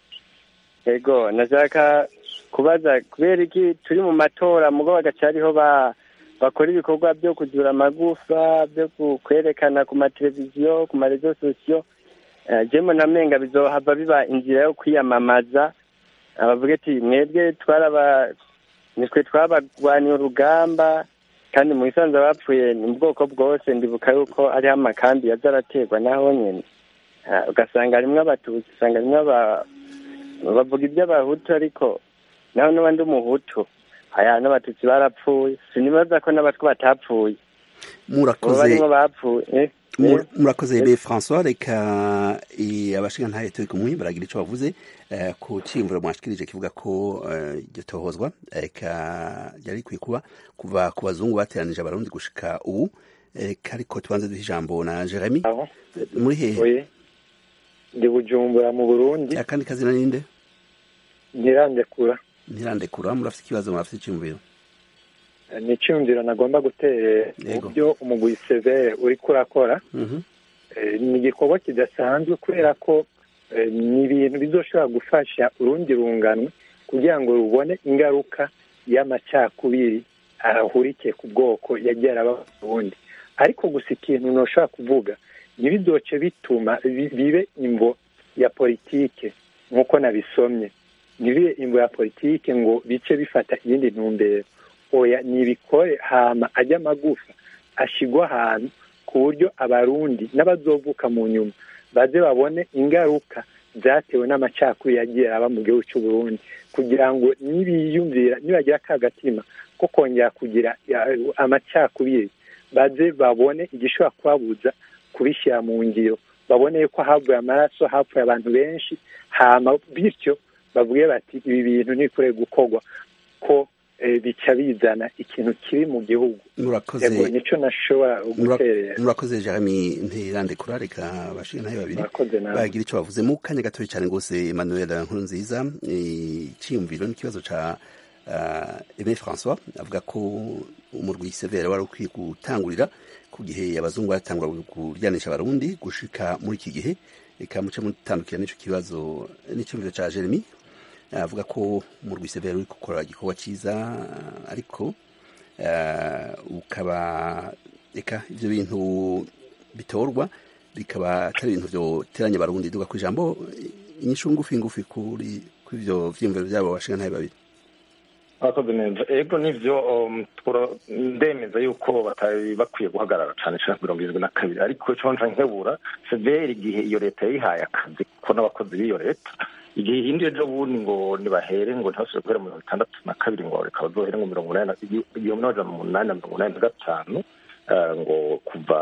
ego nashaka kubaza kubera iki turi mu matora mugo bagaca ariho ba bakora ibikorwa byo kuzura amagufa byo ku- kwerekana ku mateleviziyo ku marezo sosiyo Eh, jemo namenga bizohava biba inzira yo kwiyamamaza abavuga ati mwebwe twaraba nitwe twabagwaniye urugamba kandi mu bisanzwe bapfuye ni mu bwoko bwose ndibuka yuko hariho amakambi yaza araterwa naho nyene Ah, ugasanga harimwo abatutsi usanga harimwo aba bavuga iby'abahutu ariko naho n'uba ndi umuhutu aya n'abatutsi barapfuye sinibaza ko n'abatwa batapfuye ubu murakoze barimo bapfuye eh, Mur- eh. murakoze ebe françois reka eh, abashingantahe turi kumwe baragira ico bavuze eh, ku ciyumviro mwashikirije kivuga ko eh, iryo tohozwa reka ryari rikwiye kuba kuva ku bazungu bateranije abarundi gushika ubu reka ariko tubanze duha ijambo na jeremy aho muri hehe oye ndi bujumbura mu burundi akandi kazina ninde ntirandekura ntirandekura murafite ikibazo murafite iciyumviro ni icyumviro nagomba guterera Yego. mu byo umugwi severe uriko urakora Mhm. Eh, ni igikorwa kidasanzwe kubera ko eh, ni ibintu bizoshobora gufasha urundi runganwe kugira ngo rubone ingaruka y'amacakubiri ahurikiye ku bwoko yagiye araba mu Burundi ariko gusa ikintu ntushobora kuvuga ntibizoce bituma bi- bibe imvo ya politike nk'uko nabisomye ntibibe imvo ya politike ngo bice bifata iyindi ntumbero oya nibikore hama ajya amagufa ashigwa ahantu ku buryo abarundi n'abazovuka mu nyuma baze babone ingaruka zatewe n'amacakubiri yagiye aba mu gihugu cy'u Burundi kugira ngo nibiyumvira nibagira ka gatima ko kongera kugira ya- amacakubiri baze babone igishobora kubabuza kubishyira mu ngiro babone yuko havuye amaraso hapfuye abantu benshi hama bityo bavuge bati ibi bintu ntibikwiye gukorwa ko eh, bica bizana ikintu kibi mu gihugu murakoze yego nico nashobora Mura- guterera murakoze jeremy ntirandekura reka abashingantahe babiri murakoze nawe bagira icyo bavuze mu kanya gatoya cyane rwose emmanuel nkurunziza icyiyumviro n'ikibazo cya eme françois avuga ko umurwi severe wari ukwiye gutangurira ku gihe abazungu batangura kuryanisha abarundi gushika muri iki gihe reka muce mutandukira n'icyo kibazo n'icyumviro cya jeremy avuga ko umurwi severe uri gukora igikorwa cyiza ariko ukaba reka ibyo bintu bitorwa bikaba atari ibintu byoteranya abarundi duga ku ijambo inyishu ngufi ngufi kuri ibyo vyiyumviro byabo bashinga ntabe babiri abakoze neza ego nivyo ndemeza yuko batari bakwiye guhagarara cane cane mirongo irindwi na kabiri ariko ico nca nkebura severi igihe iyo leta yayihaye akazi kuko n'abakozi b'iyo leta igihe ihinduye ejo bundi ngo nibahere ngo ntibasubire guhera mirongo itandatu na kabiri ngo reka bazohere ngo mirongo umunani igihumbi n'amajana umunani na mirongo umunani na gatanu ngo kuva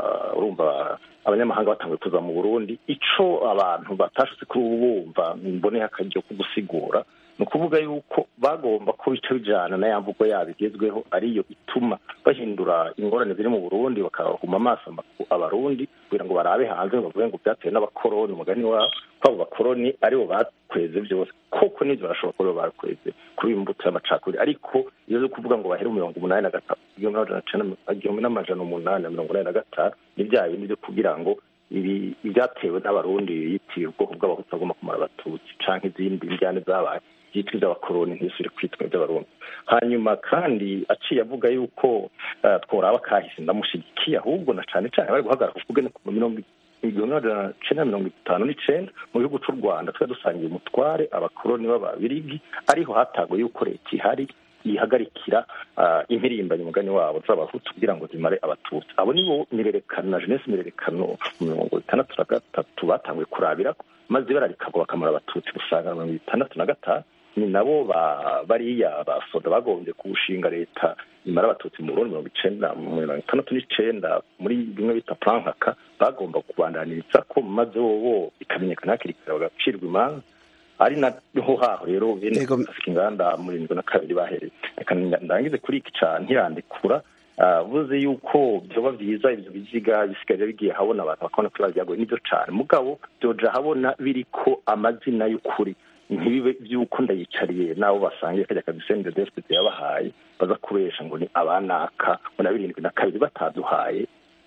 urumva abanyamahanga batanguye kuza mu burundi ico abantu batashutse kuri ubu bumva mboneye akaryo ko gusigura ni ukuvuga yuko bagomba ko bica bijana na ya mvugo yabo igezweho ariyo ituma bahindura ingorane ziri mu burundi bakahuma amaso abarundi kugira ngo barabe hanze ngo bavuge ngo byatewe n'abakoroni umugani wabo ko abo bakoroni aribo bakweze byose koko n'ibyo barashobora kuba bakweze kuri imbuto y'amacakubiri ariko iyo zo kuvuga ngo bahere mirongo umunani na gatanu igihumbi n'amajana umunani na mirongo inani na gatanu ni bya bindi byo kugira ngo ibi ibyatewe n'abarundi yitiriwe ubwoko bw'abahutu bagomba kumara abatutsi canke izindi njyane zabaye byitwa iby'abakoroni ntisubire kwitwa iby'abarundi hanyuma kandi aciye avuga yuko tworaba kahise ndamushigikiye ahubwo na cane cane bari guhagarara kuvuga ku mirongo igihumbi n'amajana cenda mirongo itanu n'icenda mu gihugu c'u rwanda twari dusangiye umutware abakoroni b'ababirigi ariho hatago yuko leta ihari yihagarikira impirimbanyi umugani wabo z'abahutu kugira ngo zimare abatutsi abo nibo mirerekano na jeunesse mirerekano mirongo itandatu na gatatu batanguye kurabirako maze bararikagwa bakamara abatutsi gusanga mirongo itandatu na gatanu ni nabo bariya basoda bagombye kuwushinga leta imara abatutsi mu burundi mirongo icenda mirongo itandatu n'icenda muri bimwe bita plankaka bagomba kubandaniriza ko maze wowo ikamenyekana hakiri kare bagacirwa imanza ari naho haho rero bene afite inganda muri irindwi na kabiri bahereye reka ndangize kuri iki ca ntirandikura buze yuko byoba byiza ibyo biziga bisigaye bigiye habona abantu bakabona ko biba byagoye nibyo cane mugabo byoja habona biriko amazina y'ukuri ntibibe by'uko ndayicariye n'abo basangiye kajya kabisende despite yabahaye baza kubesha ngo ni abanaka ngo na birindwi na kabiri bataduhaye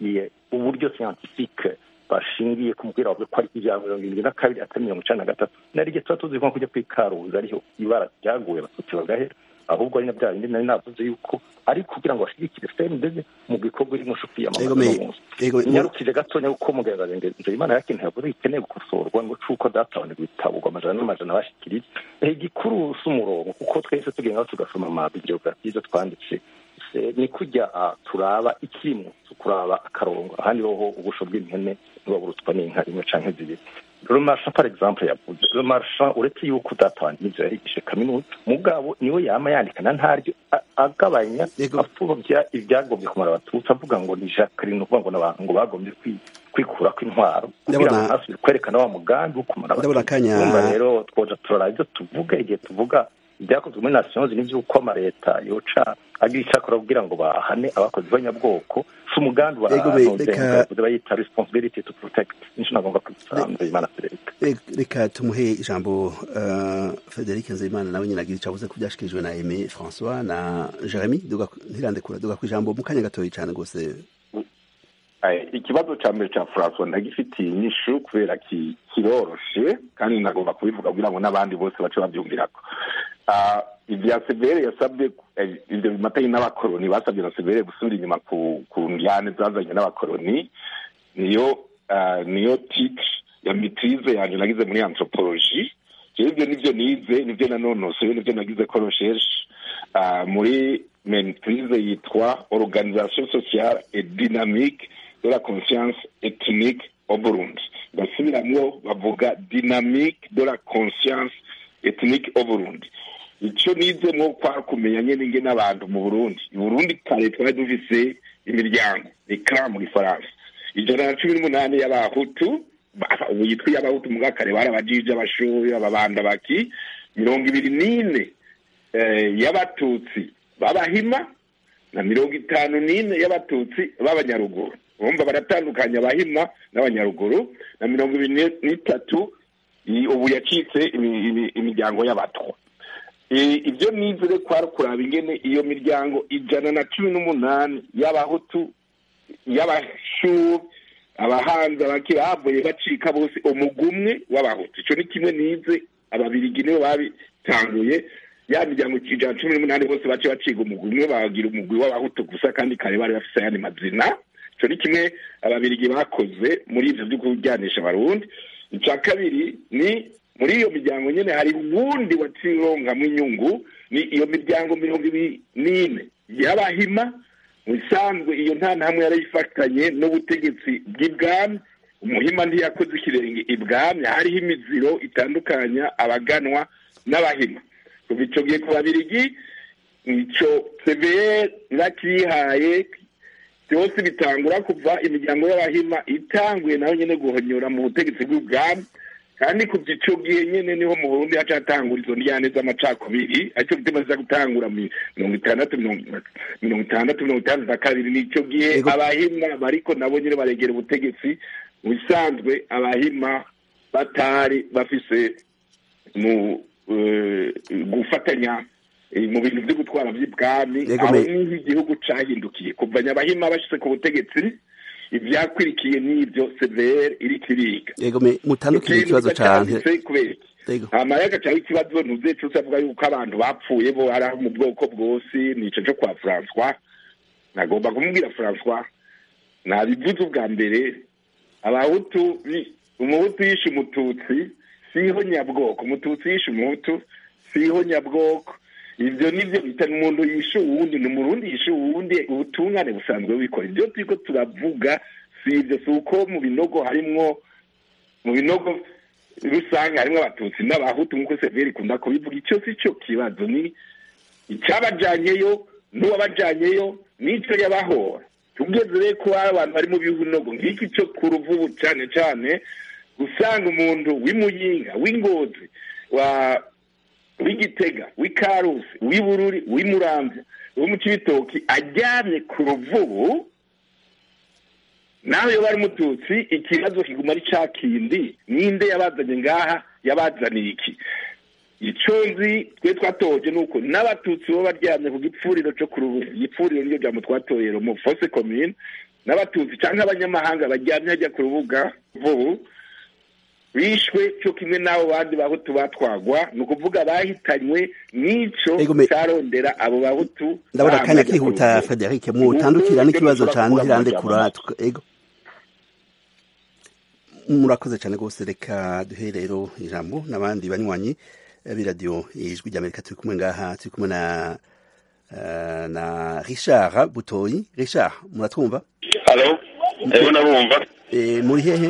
uburyo scientifique bashingiye ku mupira wavuze ko ari ibya mirongo irindwi na kabiri atari mirongo icenda na gatatu nari igihe tuba tuzi ko kujya kwikaruza ariho ibara ryaguye abatutsi bagahera ahubwo ari na bya bindi nari navuze yuko ari kugira ngo bashigikire fmdg mu gikorwa irimo shufi y'amamaza nyarukije gatonya kuko muganga nzeyimana yakintu yavuze gikeneye gukosorwa ngo cuko databonerwa ibitabo amajana n'amajana bashikiriye igikuru si umurongo kuko twese tugenda tugasoma amabibliografie izo twanditse ni kujya turaba ikimwe kuraba akarongo ahandi hoho ubusho bw'impene ntibaburutswa n'inka imwe canke zibiri romarsha par exemple yavuze romarsha uretse yuko datawanjye n'ivyo yahigishe kaminuza mugabo niwe yama yandikana ntaryo agabanya apfuvya ibyagombye kumara abatutsi avuga ngo ni jacqueline uvuga ngo n'abantu ngo bagombye kwikura kw'intwaro kugira ngo nasubire kwerekana wa mugambi wo kumara abatutsi rero twoja turaraba ivyo tuvuga igihe tuvuga ibyakozwe muri nations ni by'uko amaleta yoca agira icyakora kugira ngo bahane abakozi b'abanyabwoko si umugambi wa bayita responsibility to protect nico nagomba kwisanza imana frederic reka tumuhe ijambo frederic nzeyimana nawe nyine agira icyo avuze ku byashikirijwe na aime françois na jeremy ntirandekura duga ku ijambo mu kanya gatoya cyane rwose ikibazo cya mbere cya francois ndagifitiye inyishu kubera kiroroshe kandi nagomba kubivuga kugira ngo n'abandi bose bace babyumvirako ibya severe yasabye ibyo bimatanye n'abakoroni basabye na severe gusubira inyuma ku njyane zazanye n'abakoroni niyo niyo titire ya mitirize yanjye nagize muri anthropologie rero ibyo nibyo nize nibyo nanonosoye nibyo nagize ko recherche muri mentirize yitwa organisation sociale et dynamique de la conscience ethnique au Burundi basubiramwo bavuga dynamique de la conscience ethnique au Burundi icyo nizemwo kwari kumenya nyene ingene abantu mu Burundi i Burundi kare twari dufise imiryango ni clan mu gifaransa ijana na cumi n'umunani y'abahutu ubu yitwa iy'abahutu mu kare bari abajiji abashoyi ababanda baki mirongo ibiri n'ine y'abatutsi b'abahima na mirongo itanu n'ine y'abatutsi b'abanyaruguru bumva baratandukanya abahima n'abanyaruguru na mirongo ibiri n'itatu ubu yacitse imiryango y'abatwa ibyo nizere kwari kuraba ingene iyo miryango ijana na cumi n'umunani y'abahutu y'abashuru abahanzi abakirahavuye bacika bose umugumwe w'abahutu icyo ni kimwe nize ababirigi nibo babitanguye ya miryango ijana cumi n'umunani bose bace baciga umugwi umwe bagira umugwi w'abahutu gusa kandi kare bari bafise ayandi mazina ico ni kimwe ababirigi bakoze muri ivyo vyo kuryanisha abarundi ica kabiri ni muri iyo miryango nyene hari uwundi wacironkamwo inyungu ni iyo miryango mirongo ibiri n'ine y'abahima mu bisanzwe iyo nta ntamwe yarayifatanye n'ubutegetsi bw'ibwami umuhima ntiyakoze ikirenge ibwami hariho imiziro itandukanya abaganwa n'abahima kuva ico gihe ku babirigi ico cvr irakiyihaye byose bitangura kuva imiryango y'abahima itanguye nayo nyene guhonyora mu butegetsi bw'ubwami kandi kuva ico gihe nyene niho mu burundi haca hatangura izo ndyane z'amacakubiri aricyo gituma ziza gutangura mirongo itandatu mirongo itandatu mirongo itandatu na kabiri nico gihe abahima bariko nabo nyene baregera ubutegetsi mu bisanzwe abahima batari bafise mu gufatanya mu bintu vyo gutwara vy'ibwami aho niho igihugu cahindukiye kuva nyabahima bashitse ku butegetsi ivyakwirikiye n'ivyo cvr iriko iriga yego me mutandukire ikibazo cane hama yaga cari ikibazo ntuzece usavuga yuko abantu bapfuye bo ari aho mu bwoko bwose nico co kwa françois nagomba kumubwira françois nabivuze ubwa mbere abahutu umuhutu yishe umututsi siho nyabwoko umututsi yishe umuhutu siho nyabwoko ivyo nivyo bita umuntu yishe uwundi ni umurundi yishe uwundi ubutungane busanzwe bikora ivyo turiko turavuga si ivyo si uko mu binogo harimwo mu binogo rusange harimwo abatutsi n'abahutu nk'uko severi ikunda kubivuga ico si co kibazo ni icabajanyeyo n'uwabajanyeyo n'ico yabahora tugeze rero ko abantu bari mu binogo nk'iki co ku ruvubu cane cane usanga umuntu w'imuyinga w'ingozi wa w'igitega w'ikarusi w'ibururi w'imuramvya wo mu cibitoki aryamye ku ruvubu nawe iyo bari mututsi ikibazo kiguma ari ca kindi ninde yabazanye ngaha yabazaniye iki ico nzi twe twatoje nuko n'abatutsi bo baryamye ku gipfuriro co ku ruvubu igipfuriro niyo jambo twatoye mu fose commune n'abatutsi canke abanyamahanga baryamye hajya ku rubuga vubu bishwe cyo kimwe n'abo bandi bahutu batwagwa ni ukuvuga bahitanywe n'ico carondera abo bahutu ndabona akanya kihuta frederic mutandukira n'ikibazo ca ntirandekura ego murakoze cyane rwose reka duhe rero ijambo n'abandi banywanyi b'iradiyo ijwi ry'amerika turi kumwe ngaha turi kumwe na na richard butoyi richard muratwumva halo ego nabumva muri hehe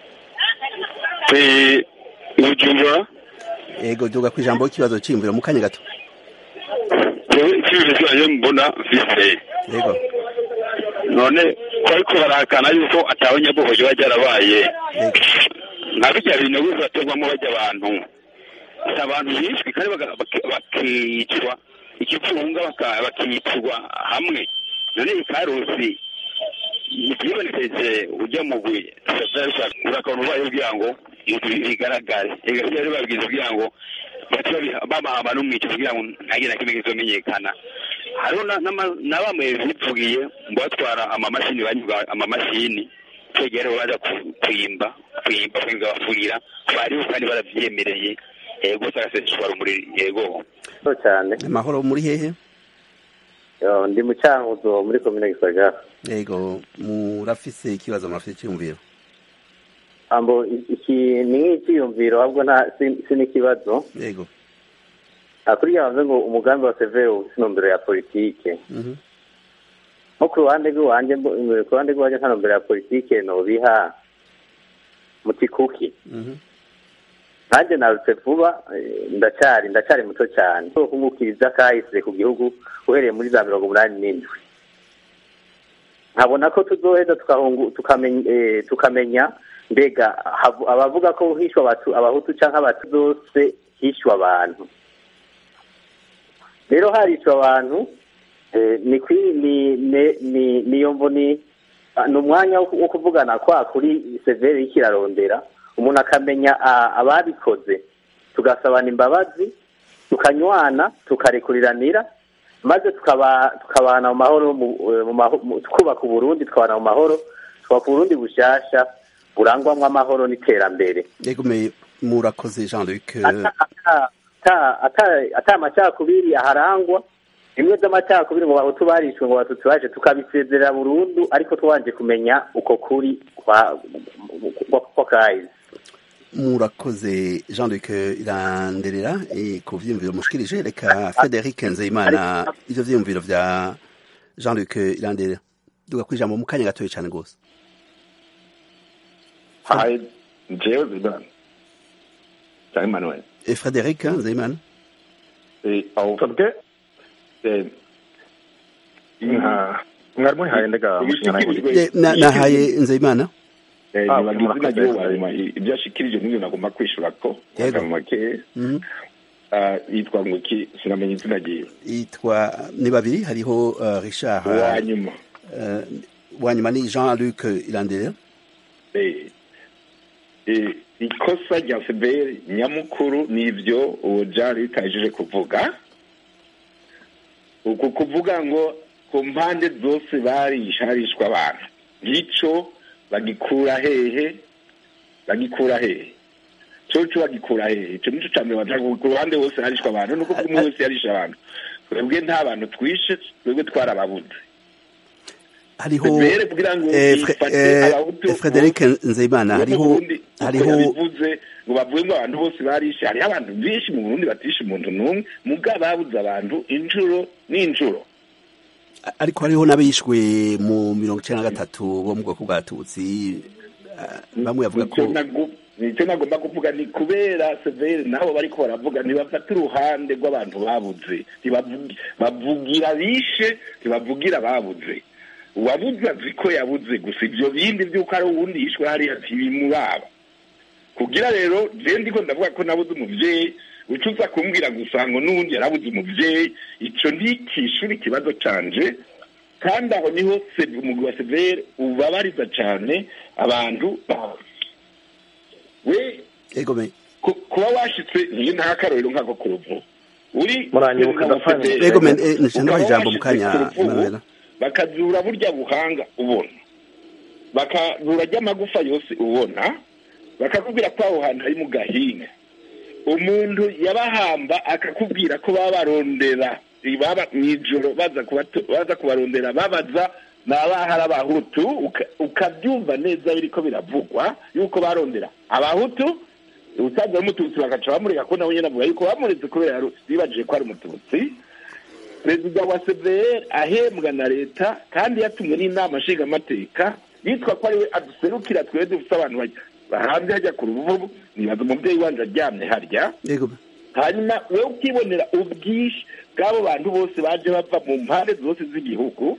bujumbura ego duga ku ijambo ikibazo cy'imviro mu kanya gato ikibazo cyanjye mbona mfise ego none ko ariko barahakana yuko atawe nyabugogo riba ryarabaye nka bijya bintu bizaterwamo bajya abantu si abantu bishwe kandi bakicwa ikivunga bakicwa hamwe none ikarusi ntibyibonekeje ujya mu buye urakabona ubaye kugira ngo bigaragare rero babwiza kugira ngo bamahamba n'umwica kugira ngo ntagire na kimwe kizomenyekana hariho na bamwe bivugiye ngo batwara amamashini banyuga amamashini kwegera baza kwimba kwimba kwimba bafurira bariho kandi baravyemereye yego sagaseshwa rumuri yego cyane amahoro muri hehe ndi mu cyankuzo muri komine gisagara yego murafise ikibazo murafise icyumviro ambo iki ni nk'icyiyumviro ahubwo nta si n'ikibazo yego kuriya bavuze ngo umugambi wa severe ufite intumbero ya politike nko ku ruhande rw'iwanjye ku ruhande rw'iwanjye nta ntumbero ya politike nobiha mutikuki nanjye narutse vuba ndacyari ndacyari muto cyane kungukiriza kahise ku gihugu uhereye muri za mirongo umunani n'indwi nkabona ko tuzoheza tukamenya mbega abavuga ko hishwa abahutu cyangwa abatu zose hishwa abantu rero harishwa abantu niyo mboni ni umwanya wo kuvugana kwa kuri severe y'ikirarondera umuntu akamenya ababikoze tugasabana imbabazi tukanywana tukarekuriranira maze tukabana mu mahoro twubaka uburundi tukabana mu mahoro twubaka uburundi bushyashya burangwamo amahoro n'iterambere murakoze jean luc ata ata- ata amacakubiri aharangwa bimwe by'amacakubiri ngo bahutu barishwe ngo batutsi baje tukabisezerera burundu ariko twabanje kumenya uko kuri kwa kwa- kwa kahize murakoze jean luc iranderera eh, ku vyiyumviro mushikirije reka frederic nzeyimana ivyo vyiyumviro vya jean luc iranderera duga kwijambo mu kanya gatoya cane gose hayi jewe zidane cyangwa emmanuel Eh, frederic nzeyimana Eh, aho twebwe eh, nka mwari muhaye ndega mushinga Eh, na- nahaye nzeyimana nibaga izina ry'uwo wanyuma ibyo ashikirije n'ibyo nagomba kwishura ko mu make Mhm. ah, yitwa ngo iki sinamenya izina ryiwe yitwa ni babiri hariho uh, richard Uwanyuma. uh, wanyuma ni jean luc iranderera Eh, eh, ikosa rya fpr nyamukuru ni ibyo uwo jari ritajeje kuvuga uku kuvuga ngo ku mpande zose barisharishwa abantu ngico bagikura hehe bagikura hehe coco bagikura hehe ico nico ca mbere bavuga ku ruhande hose harishwa abantu nuko umwe wese yarisha abantu twebwe nta bantu twishe twebwe twarababuze hariho Fpr kugira ngo eh, Fre- yifate eh, abahutu frederic nzeyimana hariho hariho bivuze ngo bavuge ngo abantu bose barishe hariho abantu benshi mu burundi batishe umuntu n'umwe muga babuze abantu injuro n'injuro ariko hariho n'abishwe mu mirongo icenda na gatatu bo mu bwoko bwa tutsi ah, bamwe bavuga ko Nicyo nagu- nicyo nagomba kuvuga ni kubera severe nabo bariko baravuga ntibafata uruhande rw'abantu babuze Ntibavugi- bavugira bishe ntibavugira babuze uwabuze azi ko yabuze gusa ivyo bindi vy'uko ari uwundi yishwe hariya ntibimuraba kugira rero je ndiko ndavuga ko nabuze umuvyeyi uca uza kumbwira gusa ngo n'uwundi yarabuze umuvyeyi ico ntikishura ikibazo canje kandi aho niho se- umugwi wa severe ubabariza cane abantu we egome ku- kuba washitse ntiyo nta karorero nk'ako ku ruvu uri Muranyibuka ndapfanye. Fidele, Ego, men, eh, nshaka ukaba ijambo mu washitse kanya, ku ruvubu, Emmanuel. bakazura burya buhanga ubona bakazura ry'amagufa yose ubona bakakubwira ko aho hantu hari mu gahinga umuntu yabahamba akakubwira ko baba barondera baba mw'ijoro baza kubato- baza kubarondera babaza ni abahari abahutu uka- ukabyumva neza biriko biravugwa yuko barondera abahutu usanzwe ari umututsi bagaca bamureka ko nawe nyine avuga yuko bamuretse kubera yari- bibajije ko ari umututsi perezida wa cvr ahembwa na leta kandi yatumwe n'inama nshingamateka yitwa ko ariwe aduserukira twebwe dufite abantu bajya hanze hajya ku ruvubu nibaza umubyeyi wanje aryamye harya egome hanyuma wowe ukibonera ubwinshi bw'abo bantu bose baje bava mu mpande zose z'igihugu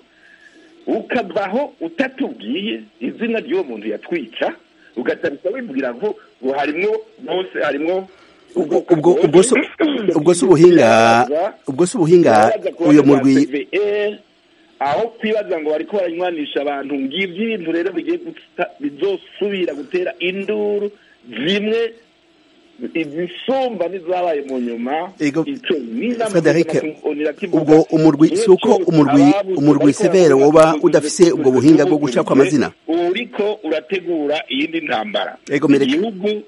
ukavaho utatubwiye izina ry'uwo muntu yatwica ugatabisa wibwira ngo ngo harimwo bose harimwo ubwo ubwo si ubwo si ubuhinga ubwo si ubuhinga uyu murwi CVR, aho twibaza ngo bariko baranywanisha abantu ngivyo ibintu rero bigiye guta- bizosubira gutera induru zimwe izisumba n'izabaye mu nyuma Ego, ico n'inama Frederic, mpuzamakungu kivuga ubwo umurwi si uko umurwi umurwi severe woba udafise ubwo buhinga bwo guca kwa mazina uriko urategura iyindi ntambara Ego, mereka- igihugu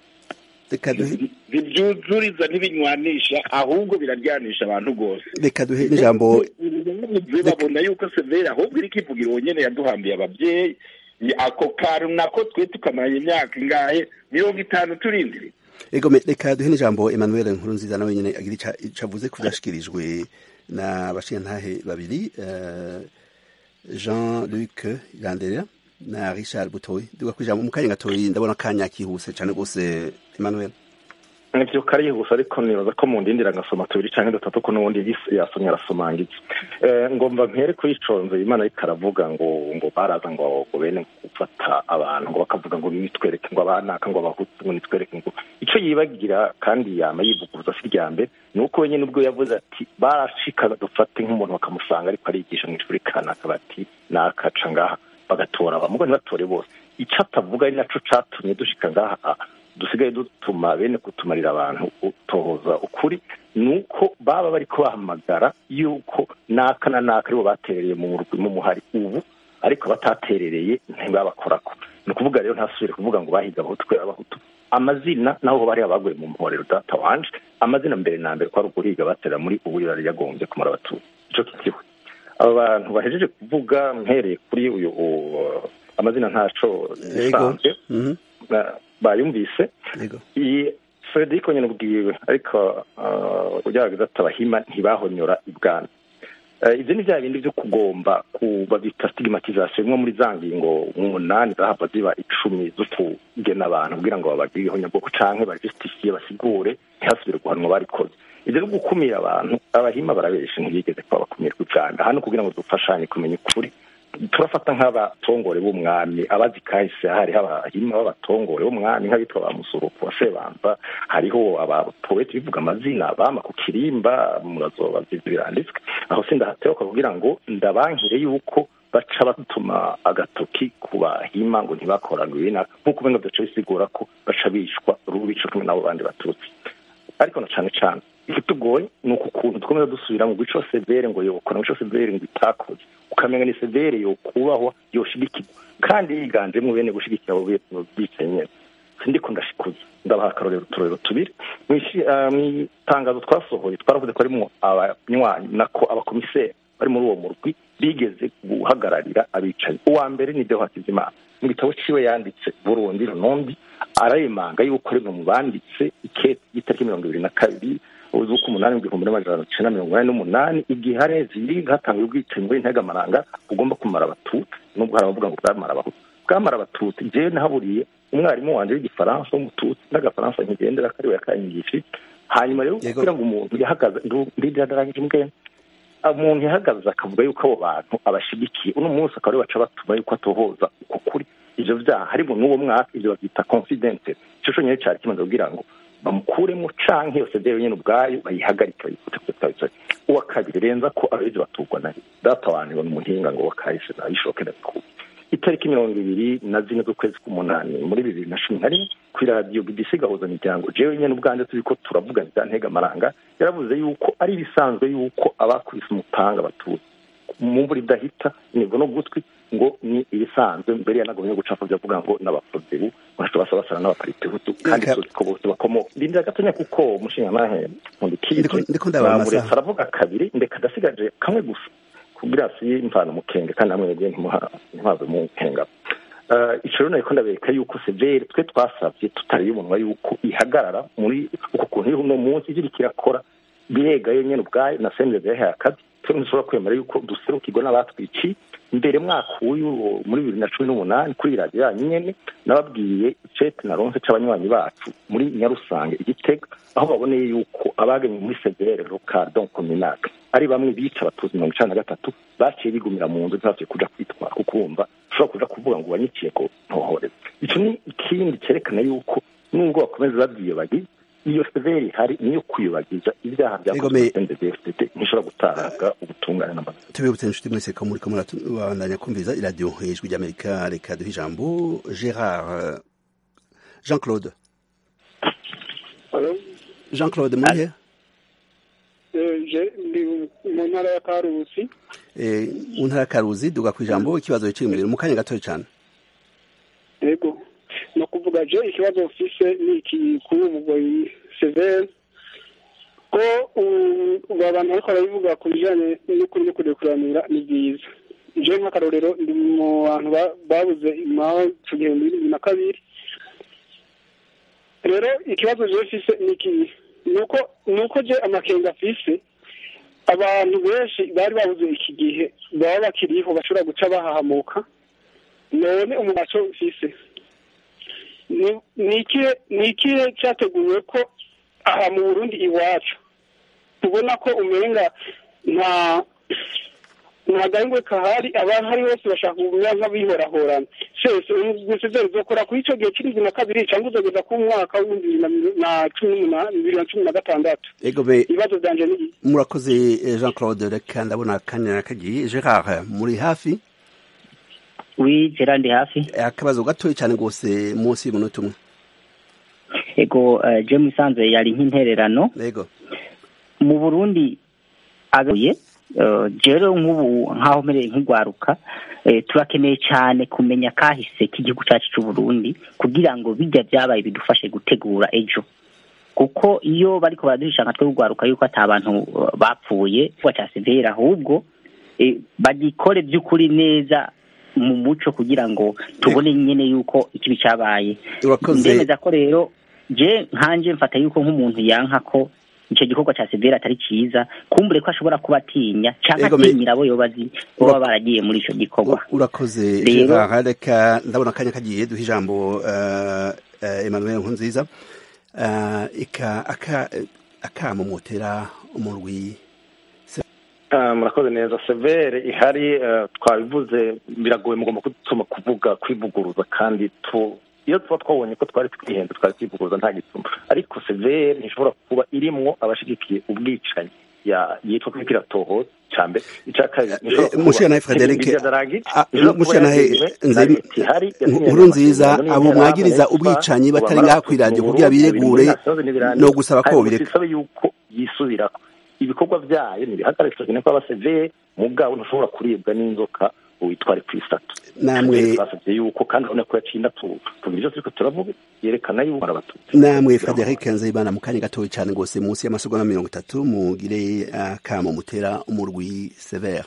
reka duhe ntibyuzuriza ntibinywanisha ahubwo biraryanisha abantu rwose reka duhe n'ijambo Bavuze babona yuko severe ahubwo iri kivugira uwo nyene yaduhambiye abavyeyi Ni ako kantu nako twe tukamanya imyaka ingahe mirongo itanu turindiri egome reka duhe n'ijambo Emmanuel Nkurunziza nawe nyene agira ica- ico avuze ku vyashikirijwe na bashintahe babiri eh, Jean Luc Iranderera na Richard Butoyi duga kwijambo mu kanya gatoyi ndabona akanya kihuse cane gose Emmanuel nivyo kariye gusa ariko nibaza ko mu ndindira ngasoma tubiri canke dutatu ko n'ubundi yis- yasomye arasomangiza eh, ngomba mpere kuri iconze imana ariko aravuga ngo ngo baraza ngo ngo bene gufata abantu ngo bakavuga ngo nitwereke ngo abanaka ngo abahutu ngo nitwereke ngo ico yibagira kandi yama yivuguruza si irya mbere ni uko wenyine ubwo yavuze ati barashikaga dufate nk'umuntu bakamusanga ariko arigisha mu ishuri kanaka bati nakaca ngaha bagatora abamugo ntibatore bose ico atavuga ari naco catumye dushika ngaha ah, dusigaye dutuma bene kutumarira abantu utohoza ukuri ni uko baba bariko bahamagara yuko naka na naka aribo baterereye mu murwi mu muhari ubu ariko bataterereye ntibabakorako ni ukuvuga rero ntasubire kuvuga ngo bahiga abahutu kubera abahutu amazina naho bari abaguye mu mporero data wanje amazina mbere na mbere kwari uguhiga batera muri ubu yari yagombye kumara abatutsi ico kikiwe aba bantu bahejeje kuvuga mpereye kuri uyu u- amazina ntaco nisanzwe ba- bayumvise iyi frederico nyine ubwiwe ariko ugerageza ati abahima ntibahonyora ibwami Eh, ibyo ni bya bindi byo kugomba kuba bita stigmatization nko muri za ngingo umunani zahava ziba icumi zo kugena abantu kugira ngo babagire ihonyabwoko canke bajustifie basigure ntihasubire guhanwa barikoze ibyo no gukumira abantu abahima barabeshe ntibigeze kuba bakumirwa ibwami hano kugira ngo dufashanye kumenya ukuri turafata nk'abatongore b'umwami abazi kahise hariho abahima b'abatongore b'umwami nk'abitwa ba musuruku wa sebanza hariho abapoeti bivuga amazina bama ku kirimba murazoba ivyo biranditswe aho sindahateruka kugira ngo ndabankire yuko baca batuma agatoki ku bahima ngo ntibakorane ibinaka nk'uko umenga vyaca bisigura ko baca bishwa rubico kumwe n'abo bandi batutsi ariko na cane cane ikitugoye ni uku kuntu dukomeza dusubira mu gico severe ngo yokora mu gico severe ngo itakoze ukamenya ni severe yokubahwa yoshigikirwa kandi yiganjemo bene gushigikira abo bicaye nyene sindiko ndashikuza ndabaha akarorero uturorero tubiri mw'itangazo twasohoye twaravuze ko harimwo abanywanyi nako abakomiseri bari muri uwo murwi bigeze guhagararira abicanyi uwa mbere ni deho hakizimana mu gitabo ciwe yanditse burundi runombi arayemanga yuko rimwe mu banditse ikete y'itariki mirongo ibiri na kabiri uzuko umunani w'igihumbi n'amajana icenda mirongo inani n'umunani igihe hari ziri hatangiye ubwicanyi muri ntegamaranga bugomba kumara abatutsi nubwo hari abavuga ngo bwamara abahutu bwamara abatutsi jewe nahaburiye umwarimu wanje w'igifaransa w'umututsi n'agafaransa nkigendera kariwe yakanyigishije hanyuma rero kugira ngo umuntu yahagaze ndidarangije mbwene umuntu yahagaze akavuga yuko abo bantu abashigikiye uno munsi akaba baca batuma yuko atohoza uko kuri ivyo vyaha harimo n'uwo mwaka ivyo bavyita confidence ico conyene cari kimaze kugira ngo bamukuremo canke yose vyewe nyene ubwayo bayihagarike bayifute kutabitsari uwa kabiri renza ko ababizi batugwa nayo data wanje ni umuhinga ngo wakahise nabishoke ndabikuye itariki mirongo ibiri na zine z'ukwezi k'umunani muri bibiri na cumi na rimwe kuri radiyo bbc gahuza miryango jewe nyene ubwanjye turi ko turavuga bya ntegamaranga yaravuze yuko ari ibisanzwe yuko abakubise umupanga batutsi mu mvura idahita imigo no gutwi ngo ni ibisanzwe mbere yanagomye gucapa byavuga ngo n'abaprodebu baca basa basana n'abaparitehutu kandi tuzi ko bose bakomoka ndindira gatonya kuko umushinga nahe nkundikije bamuretse aravuga kabiri ndeka ndasigaje kamwe gusa kugira si imvana umukenge kandi namwe mwebwe ntimuhave mu nkenga ico rero nariko ndabereka yuko severe twe twasavye tutariye umunwa yuko ihagarara muri uko kuntu iri uno munsi iriko irakora biregayo nyene ubwayo na sendeze yahaye akazi twe ntidushobora kwemera yuko duserukirwa n'abatwiciye mbere mwaka uyu muri bibiri na cumi n'umunani kuri radiyo yanyu nyene nababwiye icete na ronse c'abanywanyi bacu muri nyarusange igitega aho baboneye yuko abaganye muri severe rokardon communake ari bamwe bica abatutsi mirongo icana na gatatu baciye bigumira mu nzu ntibavye kuja kwitwara kuko wumva ushobora kuja kuvuga ngo wanyiciye ko ntohoreza ico ni ikindi cerekana yuko nubwo bakomeza babyiyobagiza iyo severi ihari niyo kwiyobagiza ibyaha byakozwe ndfdt ntishobora gutanga ubutungane n'amazina tubibutse inshuti mwese ko muriko murabandanya kumviriza iradiyo ijwi ry'amerika reka duhe ijambo gerard jean claude jean claude murihe ndi mu ntara ya karusi mu ntara ya karuzi duga ku ijambo ikibazo kiri imbere mu kanya gatoya cyane yego ni ukuvuga je ikibazo ufise ni iki kuri umugoyi severe ko abantu ariko barabivuga ku bijyanye n'ukuri no kurekuranira ni byiza je nk'akarorero ndi mu bantu babuze imaho ku gihumbi bibiri na kabiri rero ikibazo je mfise ni iki nuko nuko je amakenga afise abantu benshi bari babuze iki gihe baba bakiriho bashobora guca bahahamuka none umugaco mfise ni ikihe cyateguwe ko aha mu burundi iwacu tubona ko umenga nta nta gahingwe kahari abantu hari bose bashaka kumenya nk'abihorahorana sese umusezeri uzokora kuri icyo gihe cy'irindwi na kabiri cyangwa uzageza ku mwaka w'ibihumbi bibiri na cumi n'umunani bibiri na cumi na gatandatu ibibazo byanje ni murakoze jean claude reka ndabona kanya kagiye gerard muri hafi wi gerard hafi akabazo gatoya cyane rwose munsi y'umunota umwe ego je musanze yari nk'intererano ego mu burundi agaye rero nk'ubu nk'aho mpereye nk'igwaruka turakeneye cyane kumenya kahise k'igihugu cyacu cy'u Burundi kugira ngo bijya byabaye bidufashe gutegura ejo kuko iyo bariko baraduhisha nka twe kugwaruka yuko ata abantu bapfuye cya severa ahubwo bagikore by'ukuri neza mu muco kugira ngo tubone nyine yuko ikibi cyabaye ndemeza ko rero je nkanje mfata yuko nk'umuntu yanka ko icyo gikorwa cya severa atari cyiza kumbure ko ashobora kuba atinya cyangwa atinyira abo yobazi baba baragiye muri icyo gikorwa urakoze rero reka ndabona akanya kagiye duha ijambo Emmanuel Nkunziza akamumotera umurwi murakoze neza severe ihari twabivuze biragoye mugomba kudutuma kuvuga kwivuguruza kandi iyo tuba twabonye ko twari twihenze twari twivuguruza nta gituma ariko severe ntishobora kuba irimwo abashigikiye ubwicanyi yitwa ko iratoho cya mbere icya kabiri mushanahe frederic mushanahe nkuru nziza abo mwagiriza ubwicanyi batari ngaha ku iradiyo kugira biregure no gusaba ko bireka bisabe yuko yisubirako ibikorwa byayo ntibihagarike cyane ko abasevere mugabo ntushobora kuribwa n'inzoka witware ku isato namwe basabye yuko kandi urabona ko yaciye inatuka tugira ibyo turiko turavuga yerekana yuko arabatutsi namwe frederic nzayibana mu kanya gatoya cyane rwose munsi y'amasegonda mirongo itatu mugire akamo mutera umurwi severe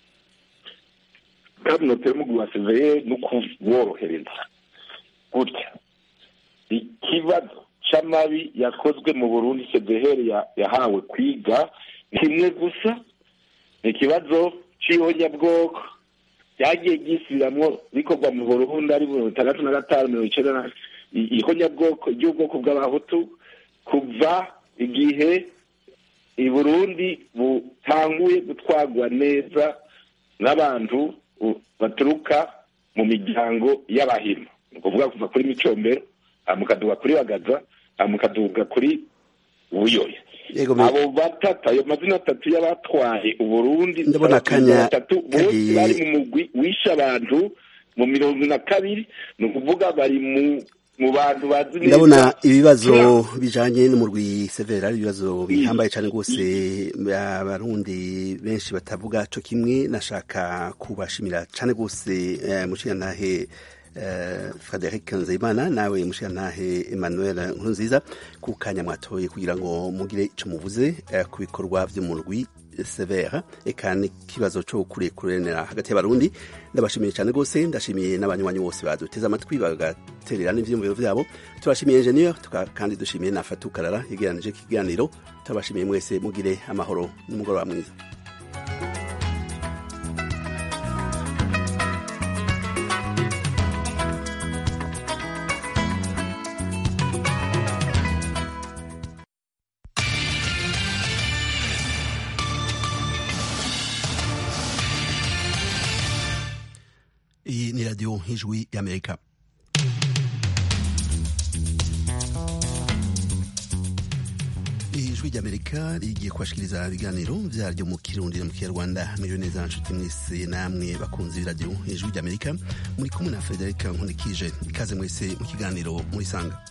kandi notera umurwi wa severe ni ukuworohereza gutya ikibazo c'amabi yakozwe mu burundi sedehere yahawe kwiga kimwe gusa ni ikibazo c'ihonyabwoko ryagiye ryisubiramwo bikorwa mu burundi ari mirongo itandatu na gatanu mirongo icenda na ihonyabwoko ry'ubwoko bw'abahutu kuva igihe i burundi butanguye gutwarwa neza n'abantu baturuka mu miryango y'abahima ni ukuvuga kuva kuri micombero mukaduga kuri bagaza mukaduga kuri buyoya abo batatu ayo mazina atatu y'abatwaye uburundi ndabona akanya batatu bose bari mu mugwi wishe abantu mu mirongo na kabiri ni ukuvuga bari mu mu bantu bazi neza ndabona ibibazo bijanye n'umurwi severa ari ibibazo bihambaye cyane rwose abarundi benshi batavuga co kimwe nashaka kubashimira cyane rwose mushiyantahe Frederic Nzeyimana nawe mushiyantahe Emmanuel Nkurunziza ku kanya mwatoye kugira ngo mugire ico muvuze ku bikorwa vy'umurwi severa eka n'ikibazo cyo kurekuranira hagati y'abarundi ndabashimiye cyane rwose ndashimiye n'abanywanyi bose baduteze amatwi bagaterera n'ivyiyumviro vyabo turashimiye engineer kandi dushimiye na Fatukarara yegeranije ikiganiro turabashimiye mwese mugire amahoro n'umugoroba mwiza iyi ni radiyo nk'ijwi y'amerika ijwi ry'amerika rigiye kubashikiriza ibiganiro vyaryo mu kirundi no mu kinyarwanda miriwe neza nshuti mwese namwe bakunzi b'iradiyo ijwi ry'amerika muri kumwe na frederic nkunikije ikaze mwese mu kiganiro murisanga